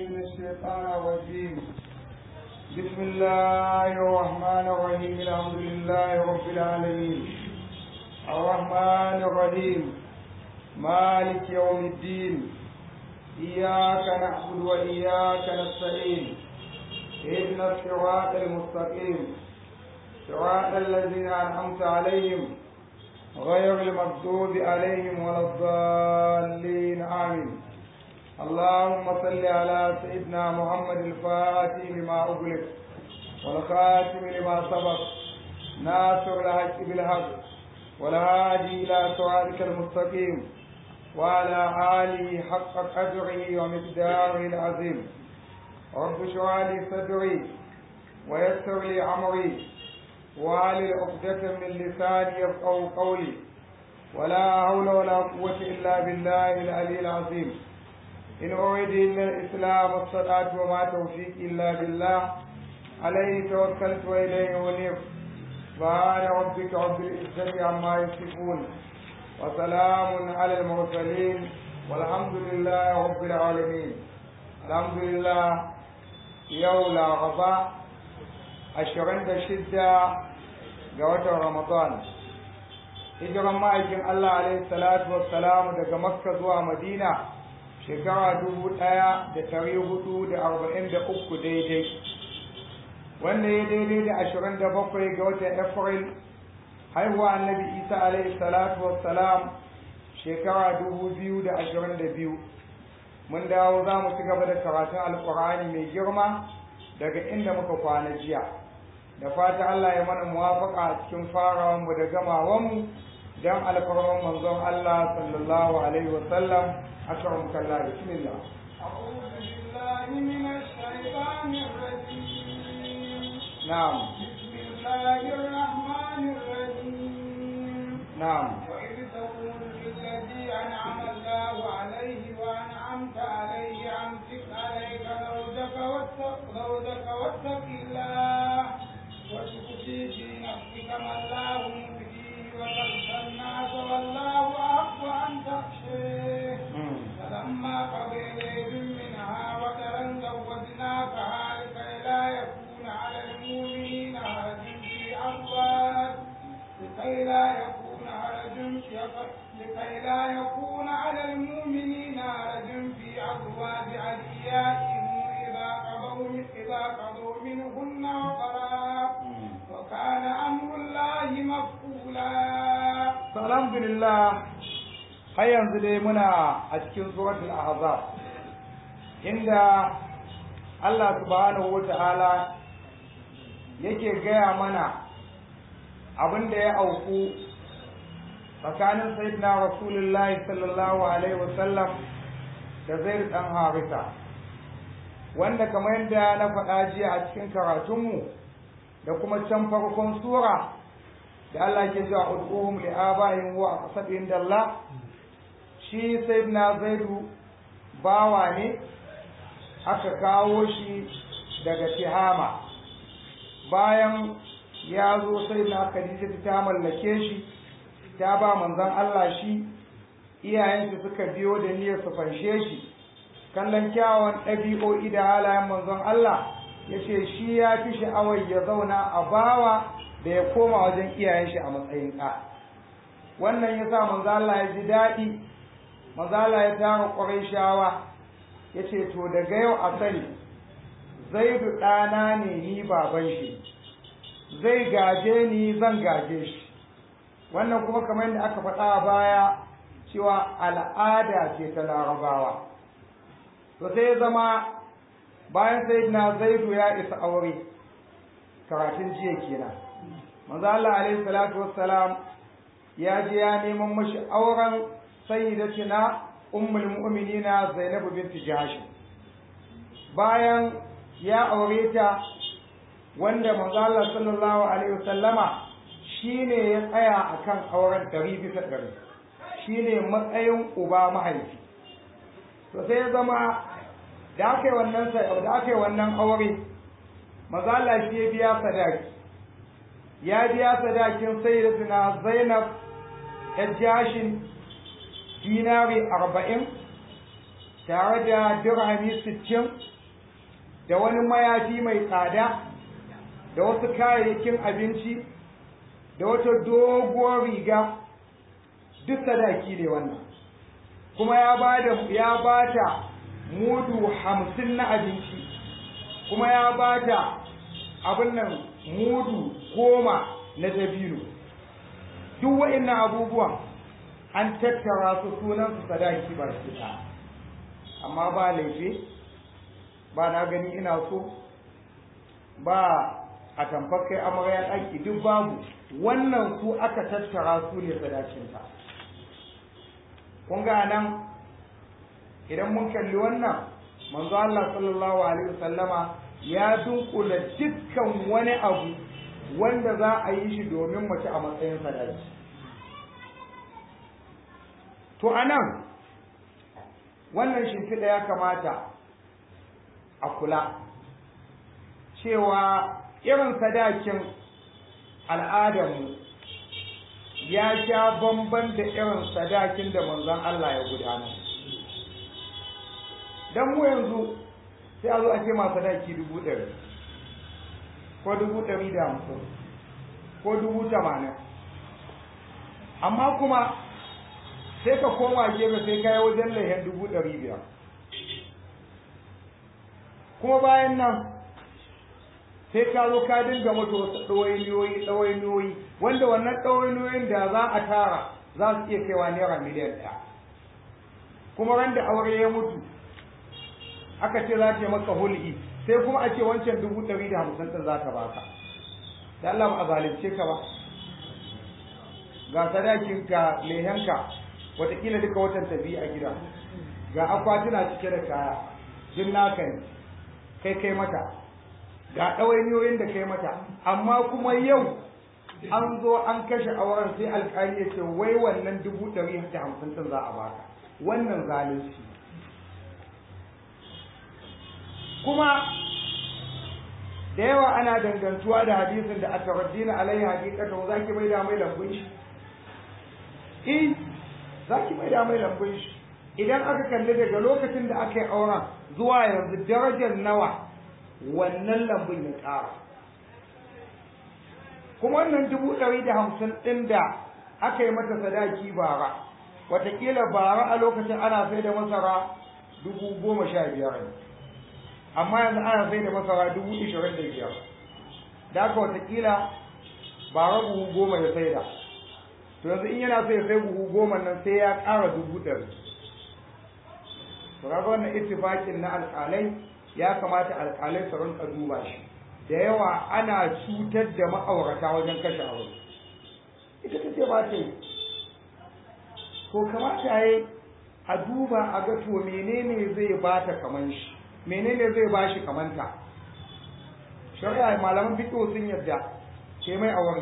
من الشيطان الرجيم بسم الله الرحمن الرحيم الحمد لله رب العالمين الرحمن الرحيم مالك يوم الدين إياك نعبد وإياك نستعين اهدنا الصراط المستقيم صراط الذين أنعمت عليهم غير المغضوب عليهم ولا الضالين آمين اللهم صل على سيدنا محمد الفاتح لما أغلق والخاتم لما سبق ناصر الحق بالحق والهادي إلى صراطك المستقيم وعلى آله حق قدره ومقداره العظيم رب اشرح لي صدري ويسر لي أمري وعلى عقدة من لساني يفقه قولي ولا حول ولا قوة إلا بالله العلي العظيم إن أريد إلا الإسلام والصلاة وما توفيق إلا بالله عليه توكلت وإليه أنيب سبحان ربك رب العزة عما يصفون وسلام على المرسلين والحمد لله رب العالمين الحمد لله يوم غضاء ashirin da shidda ga watan Ramadan. Hijiran ma'aikin Allah alaihi salatu wassalamu daga Makka zuwa Madina shekara dubu ɗaya da tari hudu da arba'in da uku daidai. Wanda ya daidai da ashirin da bakwai ga watan April haihuwa annabi Isa alaihi salatu wassalam shekara dubu biyu da ashirin da biyu. Mun dawo za mu ci gaba da karatun Alƙur'ani mai girma daga inda muka kwana jiya da fata Allah ya mana muwafaka a cikin farawan mu da gamawan mu dan alfarman manzon Allah sallallahu alaihi wa sallam akram kallah bismillah أعوذ بالله من الشيطان الرجيم na'am بسم الله الرحمن الرحيم na'am وإذ تقول للذي أنعم الله عليه وأنعمت عليه أمسك عليك زوجك واتق زوجك واتق الله وتخفي في نفسك ما الله مبديه وتخشى الناس والله أحق أن تخشيه Mm. فلما قضي زيد منها وترا زوجناكها لكي لا يكون على المؤمنين حرج في أزواج لكي لا يكون حرج في لكي لا يكون على المؤمنين حرج في أزواج أدعيائهم إذا قضوا إذا قضوا منهن وقرا وكان أمر الله مفعولا to alhamdulillah har yanzu dai muna a cikin suratul ahzab inda Allah subhanahu wata'ala yake gaya mana abin da ya auku tsakanin sayyidina rasulullahi sallallahu alaihi wasallam da zaid dan harisa wanda kamar yadda na faɗa jiya a cikin karatunmu da kuma can farkon sura da Allah ke cewa ud'uhum li abaihim wa aqsad inda Allah shi sayyidina zaidu bawa ne aka kawo shi daga tihama bayan ya zo sayyidina khadija ta mallake shi ta ba manzon Allah shi iyayensu suka biyo da niyyar su fanshe shi kallon kyawun ɗabi'o'i da halayen manzon Allah ya ce shi ya fi sha'awar ya zauna a bawa da ya koma wajen iyayen shi a matsayin ɗa wannan ya sa manzo Allah ya ji daɗi manzo Allah ya tara ƙwarai shawa ya ce to daga yau a sani zaidu ɗana ne ni baban shi zai gaje ni zan gaje shi wannan kuma kamar yadda aka faɗa a baya cewa al'ada ce ta larabawa to sai ya zama bayan sayyidina zaidu ya isa aure karatun jiya kenan manzo Allah alaihi salatu wassalam ya je ya neman mashi auren sayyidatina ummul mu'minina Zainab bint Jahsh bayan ya aure ta wanda manzo Allah sallallahu alaihi wasallama shine ya tsaya akan auren ɗari bisa ɗari shine matsayin uba mahaifi to sai ya zama da aka yi wannan da aka yi wannan aure manzo Allah shi ya biya sadaki ya biya sadakin sayyidatina Zainab Ejashin dinari arba'in tare da dirhami sittin da wani mayafi mai tsada da wasu kayayyakin abinci da wata doguwar riga duk sadaki ne wannan kuma ya bada ya bata mudu hamsin na abinci kuma ya bata abin nan mudu goma na dabino duk wa'annan abubuwan an tattara su sunan su sadaki ba shi amma ba laifi ba na gani ina so ba a tamfar kai amarya ɗaki duk babu wannan su aka tattara su ne sadakinta kun ga nan idan mun kalli wannan manzo Allah sallallahu alaihi wasallama ya dunkula dukkan wani abu wanda za a yi shi domin mace a matsayin sadaki to anan wannan shimfiɗa ya kamata a kula cewa irin sadakin al'adarmu ya sha bamban da irin sadakin da manzon Allah ya gudanar don mu yanzu sai a zo a ce ma sadaki dubu ɗari ko dubu ɗari da hamsin ko dubu tamanin amma kuma sai ka koma gefe sai ka yi wajen lehen dubu ɗari biyar kuma bayan nan sai ka zo ka dinga mata wasu ɗawainiyoyi ɗawainiyoyi wanda wannan ɗawainiyoyin da za a tara za su iya kaiwa naira miliyan ɗaya kuma ran da aure ya mutu aka ce za ta yi maka hul'i sai kuma a ce wancan dubu ɗari da hamsin ɗin za ta baka da Allah ba a zalunce ka ba ga sadakin ka lehenka watakila duka watan tafi a gida ga akwatuna cike da kaya jin naka ne kai kai mata ga ɗawainiyoyin da kai mata amma kuma yau an zo an kashe auren sai alƙali ya ce wai wannan dubu ɗari da hamsin ɗin za a baka wannan zalunci kuma da yawa ana dangantuwa da hadisin da aka rajina alaihi hakikata za ki mai da mai lambun shi in za ki mai da mai lambun shi idan aka kalli daga lokacin da aka yi auren zuwa yanzu darajar nawa wannan lambun ya ƙara kuma wannan dubu ɗari da hamsin ɗin da aka yi mata sadaki bara watakila bara a lokacin ana sai da masara dubu goma sha biyar ne amma yanzu ana sai da masara dubu ishirin da biyar da aka watakila bara buhu goma ya sai da to yanzu in yana so ya sai buhu goma nan sai ya ƙara dubu ɗari to kaga wannan ittifaƙin na alƙalai ya kamata alƙalai su rinka duba shi da yawa ana cutar da ma'aurata wajen kashe aure ita ta ce ba ta yi ko kamata ya a duba a ga to menene zai ba ta kaman shi menene zai ba shi kamanta shari'a malaman fiqh sun yadda ke mai aure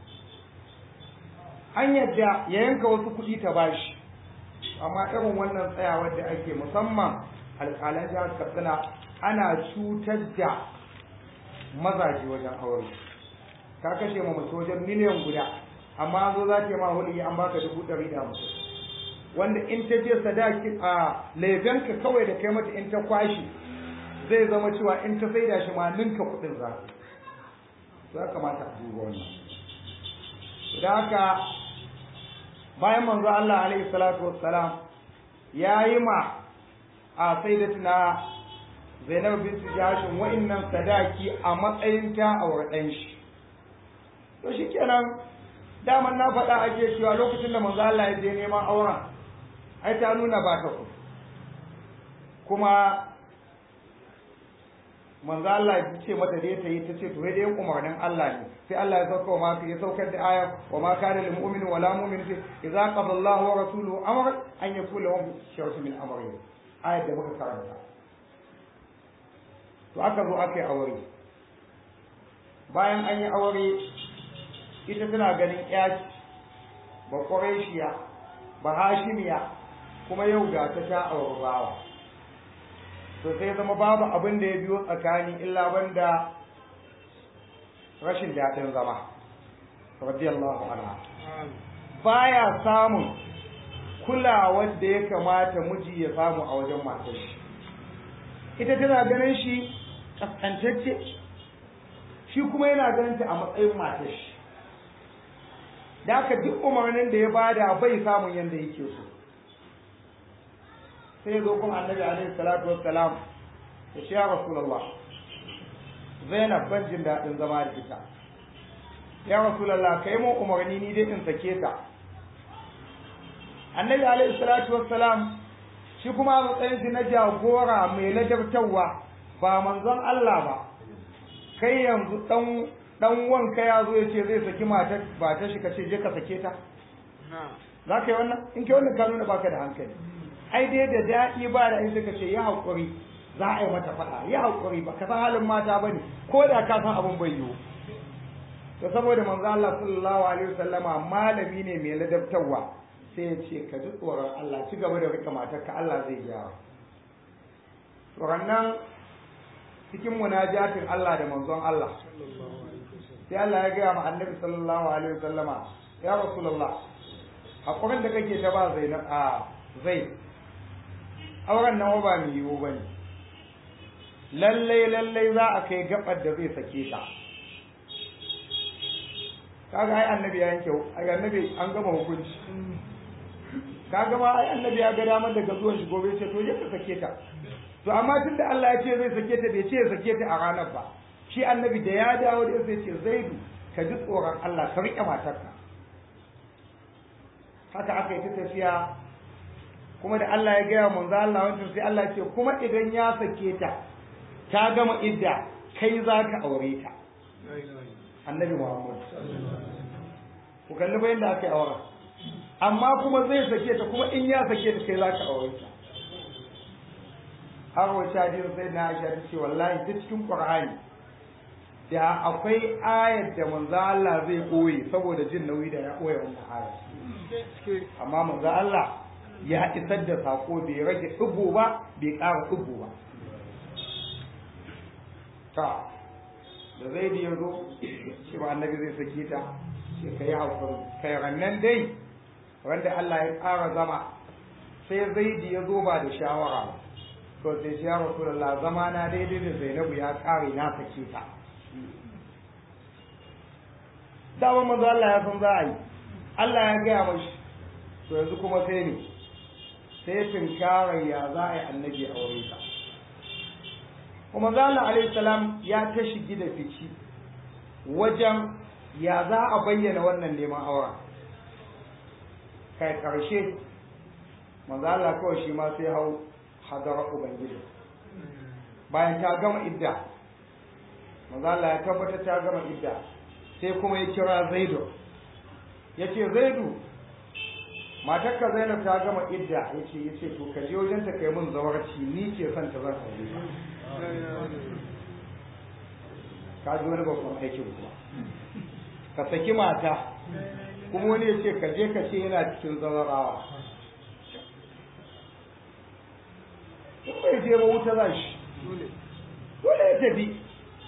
an yadda ya yanka wasu kuɗi ta bashi amma irin wannan tsayawar da ake musamman alƙalan jihar katsina ana cutar da mazaje wajen aure ka kashe ma mace wajen miliyan guda amma zo za ta yi ma huli an baka dubu ɗari da hamsin wanda in ta je sadaki a laifinka kawai da kai mata in ta kwashi zai zama cewa in ta saida shi ma ninka kuɗin za za kamata a duba wannan da haka bayan manzo Allah alaihi salatu wassalam ya yi ma a sayyidatina Zainab bint Jahshin wa'annan sadaki a matsayin ta aure ɗan shi to shikenan daman na faɗa ake cewa lokacin da manzo Allah ya je neman auren ai ta nuna ba ta ku kuma manzo Allah ya ce mata dai ta yi ta ce to dai umarnin Allah ne sai Allah ya sauka wa ma ya saukar da aya wa ma kana lil mu'mini wala mu'minati idza qada Allahu wa rasuluhu amra an yakula lahum shay'un min amri ayat da muka karanta to aka zo aka yi aure bayan an yi aure ita tana ganin yaci ba quraishiya ba hashimiya kuma yau ga ta ta aure bawa to sai zama babu abin da ya biyo tsakani illa banda rashin daɗin zama radiyallahu anha baya samun kulawar da ya kamata miji ya samu a wajen matar shi ita tana ganin shi kaskantacce shi kuma yana ganin ta a matsayin matar shi da haka duk umarnin da ya bada bai samun yadda yake so sai zo kuma annabi alaihi salatu wassalam ya shi ya rasulullah zainab ban jin daɗin zama da ita ya rasulullah kai mun umarni ni dai in sake ta annabi alaihi salatu wassalam shi kuma a matsayin shi na jagora mai ladabtarwa ba manzon Allah ba kai yanzu dan dan wanka ya zo ya ce zai saki matar ba ta shi kace je ka sake ta za ka yi wannan in ke wannan ka nuna baka da hankali ai dai da daɗi ba da in suka ce ya haƙuri za a yi mata faɗa ya haƙuri ba ka san halin mata ba ne ko da ka san abin bai yiwu to saboda manzo Allah sallallahu alaihi wasallama malami ne mai ladabtarwa sai ya ce ka ji tsoron Allah ci gaba da rika matarka Allah zai gyara tsoron nan cikin munajatin Allah da manzon Allah sai Allah ya gaya ma annabi sallallahu alaihi wasallama ya rasulullah hakurin da kake ta ba zainab a zai auren nan ba mai yiwu bane lallai lallai za a kai gabar da zai sake ta kaga ai annabi ya yanke ai annabi an gama hukunci kaga ma ai annabi ya ga damar daga zuwan shi gobe ce to je ka sake ta to amma tunda Allah ya ce zai sake ta bai ce ya sake ta a ranar ba shi annabi da ya dawo da sai ce zaidu ka ji tsoron Allah ka riƙe matarka haka aka yi ta tafiya kuma da Allah ya gaya manzo Allah wancan sai Allah ya ce kuma idan ya sake ta ta gama idda kai za ka aure ta annabi Muhammad ku kalli bayan da aka yi auren amma kuma zai sake ta kuma in ya sake ta kai za ka aure ta har wace hadisi sai na Aisha ta ce wallahi duk cikin Qur'ani da akwai ayar da manzo Allah zai koyi saboda jin nauyi da ya koya wannan ayar amma manzo Allah ya isar da sako bai rage dubu ba bai ƙara dubu ba ta da zai da yazo shi ba annabi zai sake ta shi kai hakuri kai rannan dai wanda Allah ya ƙara zama sai zai da yazo ba da shawara to sai ya rasulullah zama na daidai da Zainabu ya ƙare na sake ta dama manzo Allah ya san za a yi Allah ya gaya mashi to yanzu kuma sai ne sai tinkarar ya za a yi annabi a wurin sa kuma manzo Allah alaihi salam ya ta shigi da fici wajen ya za a bayyana wannan neman auren kai karshe manzo Allah kawai shi ma sai hau hadara ubangiji bayan ta gama idda manzo Allah ya tabbata ta gama idda sai kuma ya kira Zaidu yace Zaidu matarka Zainab ta gama idda yace yace to ka je wajen ta kai mun zawarci ni ke son ta zan aure ka ji wani babban aikin kuma ka saki mata kuma wani ya ce ka je ka ce yana cikin zawarawa in bai je ba wuta za shi dole ya tafi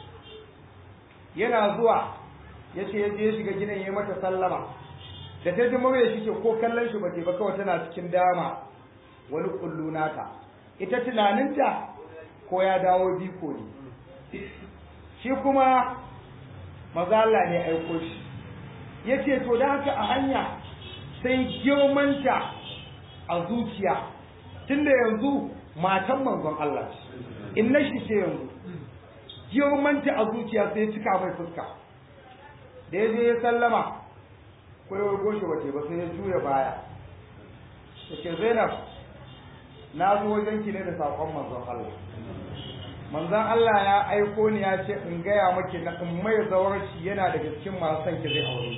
yana zuwa ya ce ya je ya shiga gidan ya mata sallama da ta ji mawaya shi ke ko kallon shi ba ba kawai tana cikin dama wani kullu nata ita tunaninta ko ya dawo biko ne shi kuma maza Allah ne aiko shi ya ce to da haka a hanya sai girmanta a zuciya tunda yanzu matan manzon Allah inna shi ce yanzu girmanta a zuciya sai cika mai fuska da ya je ya sallama ko ya goshi wace ba sai ya juya baya ya ce zainab na zo wajen ki ne da saƙon manzon Allah manzon Allah ya aiko ni ya ce in gaya maki na in mai zawarci yana daga cikin masu son ki zai aure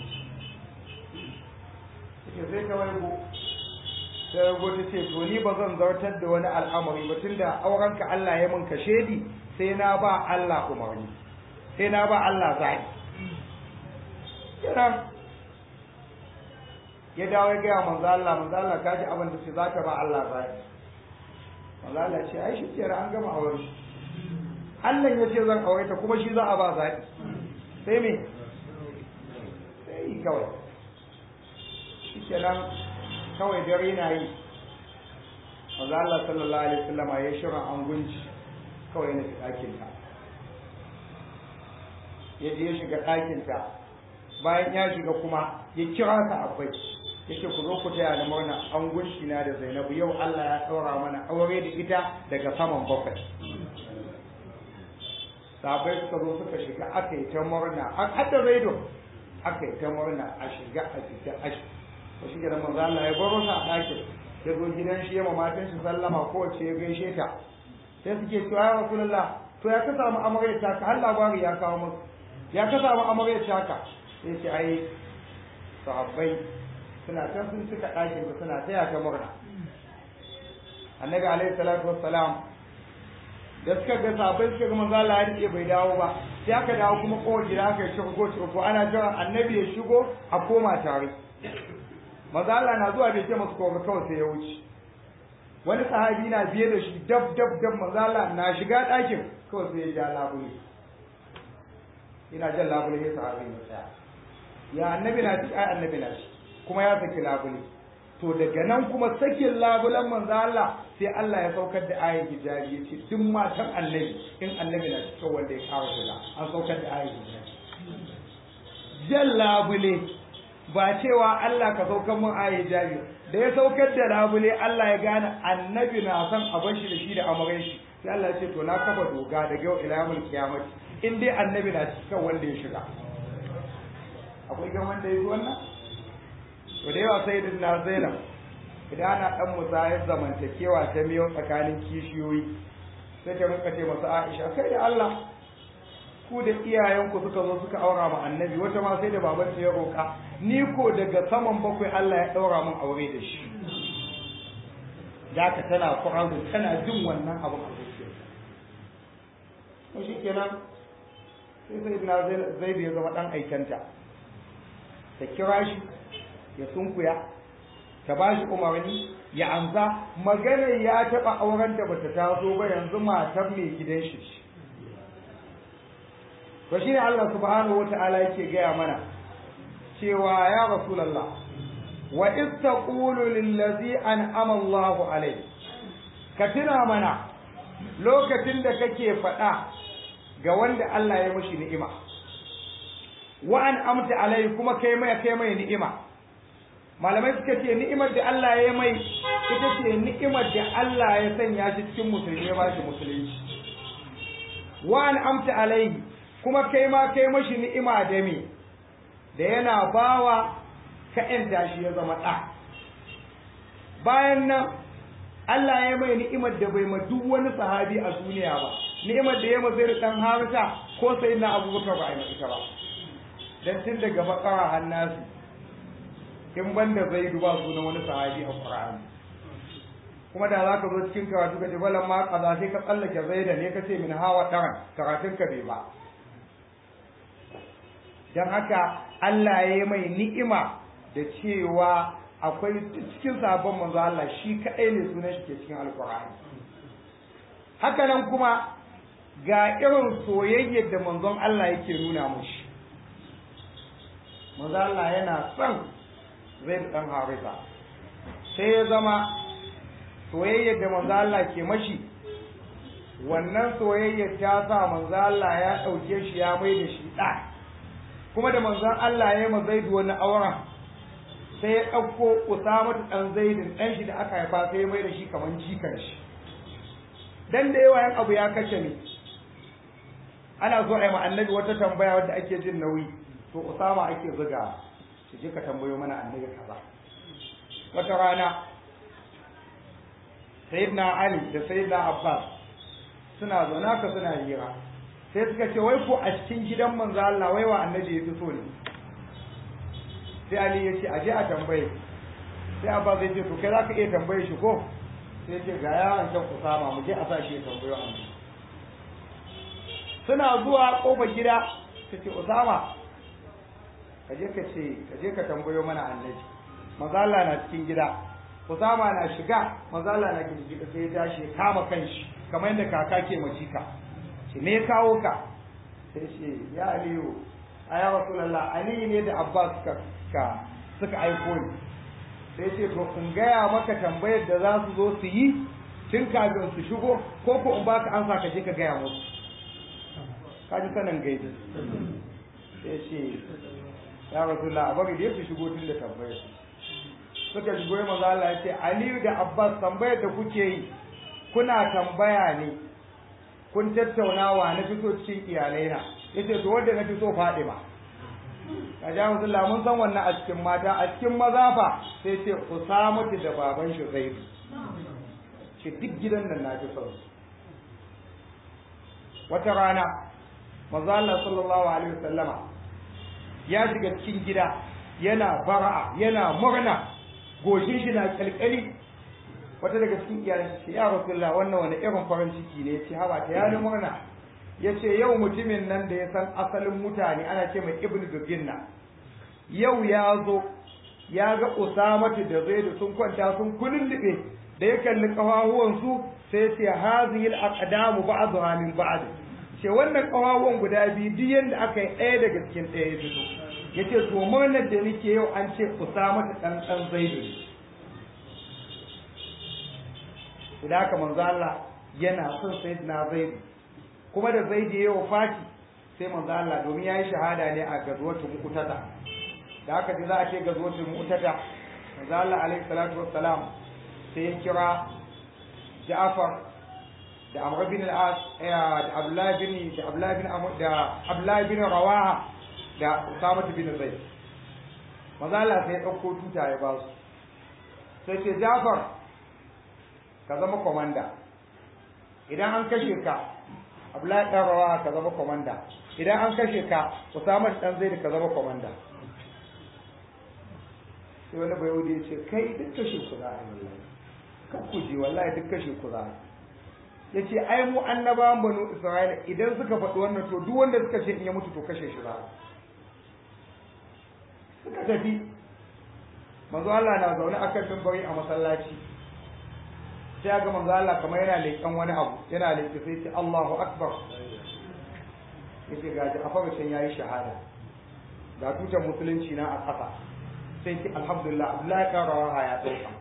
ki sai ta waigo sai ya ta ce to ni ba zan zartar da wani al'amari ba tunda aurenka Allah ya mun kashedi sai na ba Allah umarni sai na ba Allah zai kiran ya dawo ya gaya manzo Allah manzo Allah ka ji abin da ce za ka ba Allah zai manzo Allah ce ai shi kira an gama aure Allah ya ce zan aure ta kuma shi za a ba zai sai me sai kawai shi kenan kawai dare na yi manzo Allah sallallahu alaihi wasallam ya shirin angunci kawai na ɗakin ta ya je ya shiga ɗakinta bayan ya shiga kuma ya kira ta abai yake ku zo ku taya ni murna an gunshi na da Zainabu yau Allah ya ɗaura mana aure da ita daga saman bakwai sabai suka zo suka shiga aka yi ta murna a hadda zaido aka yi ta murna a shiga a fita a shi ko shi da manzo Allah ya baro sa a ɗakin ya zo gidan shi ya matan shi sallama kowace ya gaishe ta sai suke cewa ya rasulullah to ya ka samu amarya ta ka har labari ya kawo musu ya ka samu amarya ta ka sai ce ai sahabbai suna can sun cika ɗakin su suna taya ta murna annabi alaihi salatu wassalam da suka ga sahabbai suka ga manzo Allah ya rike bai dawo ba sai aka dawo kuma kowace gida aka yi shigo ko ana jira annabi ya shigo a koma tare manzo Allah na zuwa bai ce masu kowa kawai sai ya wuce wani sahabi na biye da shi dab dab dab manzo Allah na shiga ɗakin kawai sai ya ja labule ina jan labule ya sahabi ya tsaya ya annabi na ci ai annabi na ci kuma ya saki labule to daga nan kuma sakin labulen manzo Allah sai Allah ya saukar da ayin hijabi yace duk matan annabi in annabi na cikin wanda ya kawo shiga an saukar da ayin hijabi jan labule ba cewa Allah ka saukar mun ayin hijabi da ya saukar da labule Allah ya gane annabi na son a bar shi da shi da amaran shi sai Allah ya ce to na kafa doga daga yau ila yawmul qiyamah in dai annabi na cikin wanda ya shiga akwai gan wanda ya yi wannan to da yawa sai da na zainab idan ana dan musayar zamantakewa ta miyo tsakanin kishiyoyi sai ta rinka ce masu Aisha kai da Allah ku da iyayenku suka zo suka aura ma annabi wata ma sai da babanta ya roka ni ko daga saman bakwai Allah ya daura min aure da shi da ka tana Qur'ani tana jin wannan abu a zuciyarta to shikenan sai sai na zai ya zama dan aikanta ta kira shi ya sunkuya ta ba shi umarni ya amsa maganar ya taɓa auren da bata taso ba yanzu matar mai gidan shi to shi ne Allah subhanahu wa ta'ala yake gaya mana cewa ya rasulallah wa iz taqulu lil ladzi an'ama Allahu alayhi ka tuna mana lokacin da kake faɗa ga wanda Allah ya mashi ni'ima wa an amta alai kuma kai mai kai mai ni'ima malamai suka ce ni'imar da Allah ya mai ita ce ni'imar da Allah ya sanya shi cikin musulmi ya bashi musulunci wa an amta alai kuma kai ma kai mashi ni'ima da me da yana bawa ka ƴanta shi ya zama ɗa bayan nan Allah ya mai ni'imar da bai ma duk wani sahabi a duniya ba ni'imar da ya ma zai dan harita ko sai na abubakar ba a yi ita ba dan tun daga bakara hannasu in banda zai duba sunan wani sahabi a Qur'ani kuma da za ka zo cikin karatu ka ce balan ma kaza sai ka tsallake zai da ne ka ce min hawa ɗaran karatun ka bai ba don haka Allah ya yi mai ni'ima da cewa akwai cikin sabon manzo Allah shi kaɗai ne sunan shi ke cikin alkur'ani haka nan kuma ga irin soyayyar da manzon Allah yake nuna mushi manzo Allah yana son zai dan harisa sai ya zama soyayyar da manzo Allah ke mashi wannan soyayyar ta sa manzo Allah ya ɗauke shi ya mai da shi ɗa kuma da manzon Allah ya yi ma zaidu wani auren sai ya ɗauko Usama ɗan zaidin ɗan shi da aka haifa sai ya mai da shi kamar jikan shi dan da yawa yan abu ya kace ne ana so a yi ma annabi wata tambaya wadda ake jin nauyi to Usama ake zuga shi je ka tambayo mana annabi kaza wata rana sayyidina Ali da sayyidina Abbas suna zaune haka suna hira sai suka ce wai ko a cikin gidan manzo Allah wai wa annabi ya fi so ne sai Ali ya ce a je a tambaye sai Abbas zai ce to kai zaka iya tambaye shi ko sai ya ce ga yaron can Usama mu je a sa shi ya tambayo annabi suna zuwa kofar gida ta ce Usama ka je ka ce ka je ka tambayo mana annabi manzo Allah na cikin gida Usama na shiga manzo Allah na gida sai ya tashi ya kama kanshi kamar yadda kaka ke majika ce me ya kawo ka sai ce ya aliyu a ya rasulallah ali ne da abbas suka ka suka aiko ni sai ce to in gaya maka tambayar da za su zo su yi tun kafin su shigo ko ko in baka ansa ka je ka gaya musu ka ji sanin gaibi sai ce ya rasulullah a bari da su shigo tun da tambayar suka shigo ya maza Allah ya ce Aliyu da Abbas tambayar da kuke yi kuna tambaya ne kun tattaunawa na fito cikin iyalai na yace to wanda na fito Fadima ka ja Rasulullah mun san wannan a cikin mata a cikin maza fa sai ce Usama da baban shi Zaid ce duk gidan nan na fi son wata rana manzo Allah sallallahu alaihi wasallama ya shiga cikin gida yana fara'a yana murna goshin shi na kalkali wata daga cikin iyayen ce ya rasulullah wannan wani irin farin ciki ne ce haba ta yana murna ya ce yau mutumin nan da ya san asalin mutane ana ce mai ibnu duginna yau ya zo ya ga usamatu da zaidu sun kwanta sun kulluɓe da ya kalli kafafuwansu sai ce hazihil aqdamu ba'dha min ba'd ce wannan kafafuwan guda biyu duk yanda aka yi ɗaya daga cikin ɗaya ya fito yace to murnar da nake yau an ce usamatu dan dan zaidu idan haka manzo Allah yana son sayyidina zaidu kuma da zaidu ya wafati sai manzo Allah domin yayi shahada ne a gazwatu mu'tata da haka da za a ce gazwatu mu'tata manzo Allah alaihi salatu wassalam sai ya kira Ja'far da Amr bin al-As da Abdullah bin da Abdullah bin Amr da Abdullah bin Rawaha da Usama bin Zaid manzo Allah sai ya dauko tuta ya ba su sai ce Ja'far ka zama komanda idan an kashe ka Abdullahi dan Rawaha ka zama komanda idan an kashe ka Usama dan Zaid ka zama komanda sai wani bai wuce ya ce kai duk kashe ku za a yi wallahi kan ku je wallahi duk kashe ku za a ya ce ai mu annabawan banu isra'ila idan suka faɗi wannan to duk wanda suka ce in ya mutu to kashe shi za suka tafi manzo Allah na zaune akan mimbari a masallaci sai ga manzo Allah kamar yana leƙen wani abu yana leƙe sai ce Allahu akbar yace ga Ja'far can yayi shahada ga tutar musulunci na a ƙasa sai ce alhamdulillah Abdullahi kan rawaha ya dauka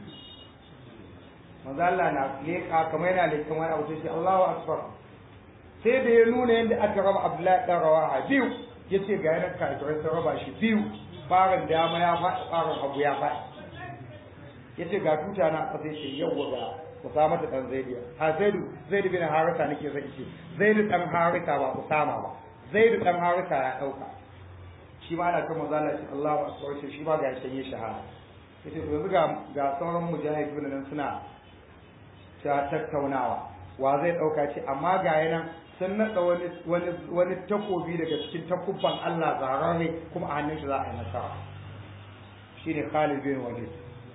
manzo Allah na leƙa kamar yana leƙen wani abu sai ce Allahu akbar sai da ya nuna yadda aka raba Abdullahi kan rawaha biyu yace ga yana kafirai sun raba shi biyu farin dama ya faɗi farin hagu ya faɗi yace ga tuta na ƙasa ce yawwa ga Usama da dan Zaidu ha Zaidu Zaidu bin Harisa nake zai ce Zaidu dan Harisa ba Usama ba Zaidu dan Harisa ya dauka shi ma ana kan mazala shi Allahu akbar shi shi ma ga shi yi shahada yace to yanzu ga ga sauran mujahidun nan suna ta tattaunawa wa zai dauka ce amma ga yanan sun nada wani wani wani takobi daga cikin takubban Allah zarare kuma a hannun shi za a yi nasara shine Khalid bin Walid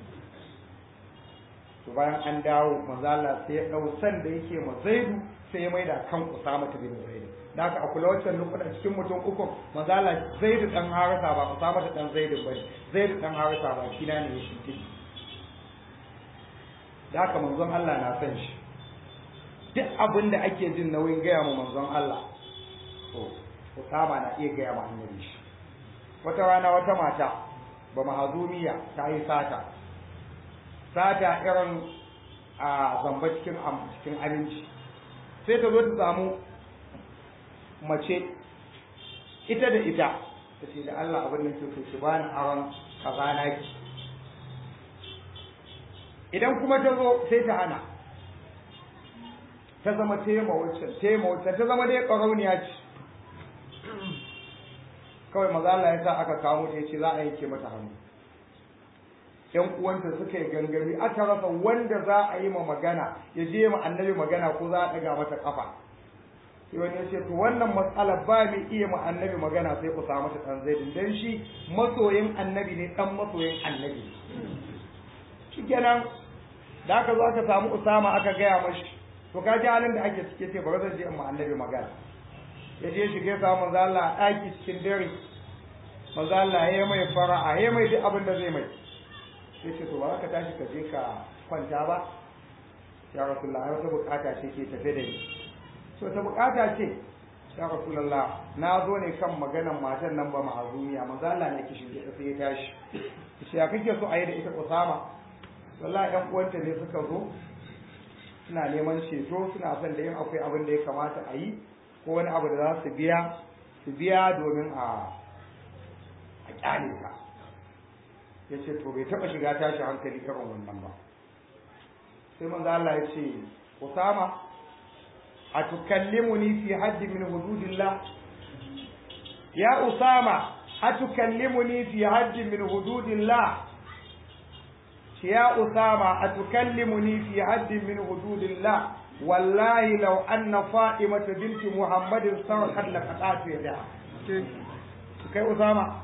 to bayan an dawo manzo Allah sai ya dau san da yake ma Zaidu sai ya maida kan Usama bin Zaid da haka a kula wancan lokutan cikin mutum uku manzo Allah Zaidu dan Harisa ba Usama dan Zaidu bane Zaidu dan Harisa ba shi na ne shi ciki da haka manzon Allah na san shi duk abin da ake jin nauyin gaya ma manzon Allah to Usama na iya gaya ma annabi shi wata rana wata mata ba mahazumiya ta yi sata sata irin a zamba cikin cikin aminci sai ta zo ta samu mace ita da ita ta ce da Allah abin da ke so ki bani aron kaza naki idan kuma ta zo sai ta hana ta zama tema wacce tema wacce ta zama dai ƙarauniya ce kawai maza Allah ya sa aka kawo ta yace za a yanke mata hannu yan uwanta suka yi gangami aka rasa wanda za a yi ma magana ya je ma annabi magana ko za a ɗaga mata kafa sai wani ya ce to wannan matsalar ba mu iya ma annabi magana sai ku samu ta ɗan zaidin dan shi masoyin annabi ne ɗan masoyin annabi shikenan da aka zo aka samu usama aka gaya mashi to ka ji halin da ake cike ce bari zan je in ma annabi magana ya je shige samu manzo Allah a ɗaki cikin dare manzo Allah ya mai fara'a ya mai duk abin da zai mai sai ce to ba ka tashi ka je ka kwanta ba ya rasulullah wata bukata ce ke tafe da ni so ta bukata ce ya rasulullah na zo ne kan maganan matan nan ba ma'azumiya manzo Allah ne ki shige sai ya tashi shi ya kake so a yi da ita Usama wallahi ɗan uwanta ne suka zo suna neman ceto suna son da yin akwai abin da ya kamata a yi ko wani abu da za su biya su biya domin a a kyale ka ya ce to bai taɓa shiga tashi hankali irin wannan ba sai manzo Allah ya ce Usama a tukallimuni fi haddi min hududillah ya Usama a tukallimuni fi haddi min hududillah يا أسامة أتكلمني في حد من حدود الله والله لو أن فاطمة بنت محمد سرقت لقطعت يدها kai Usama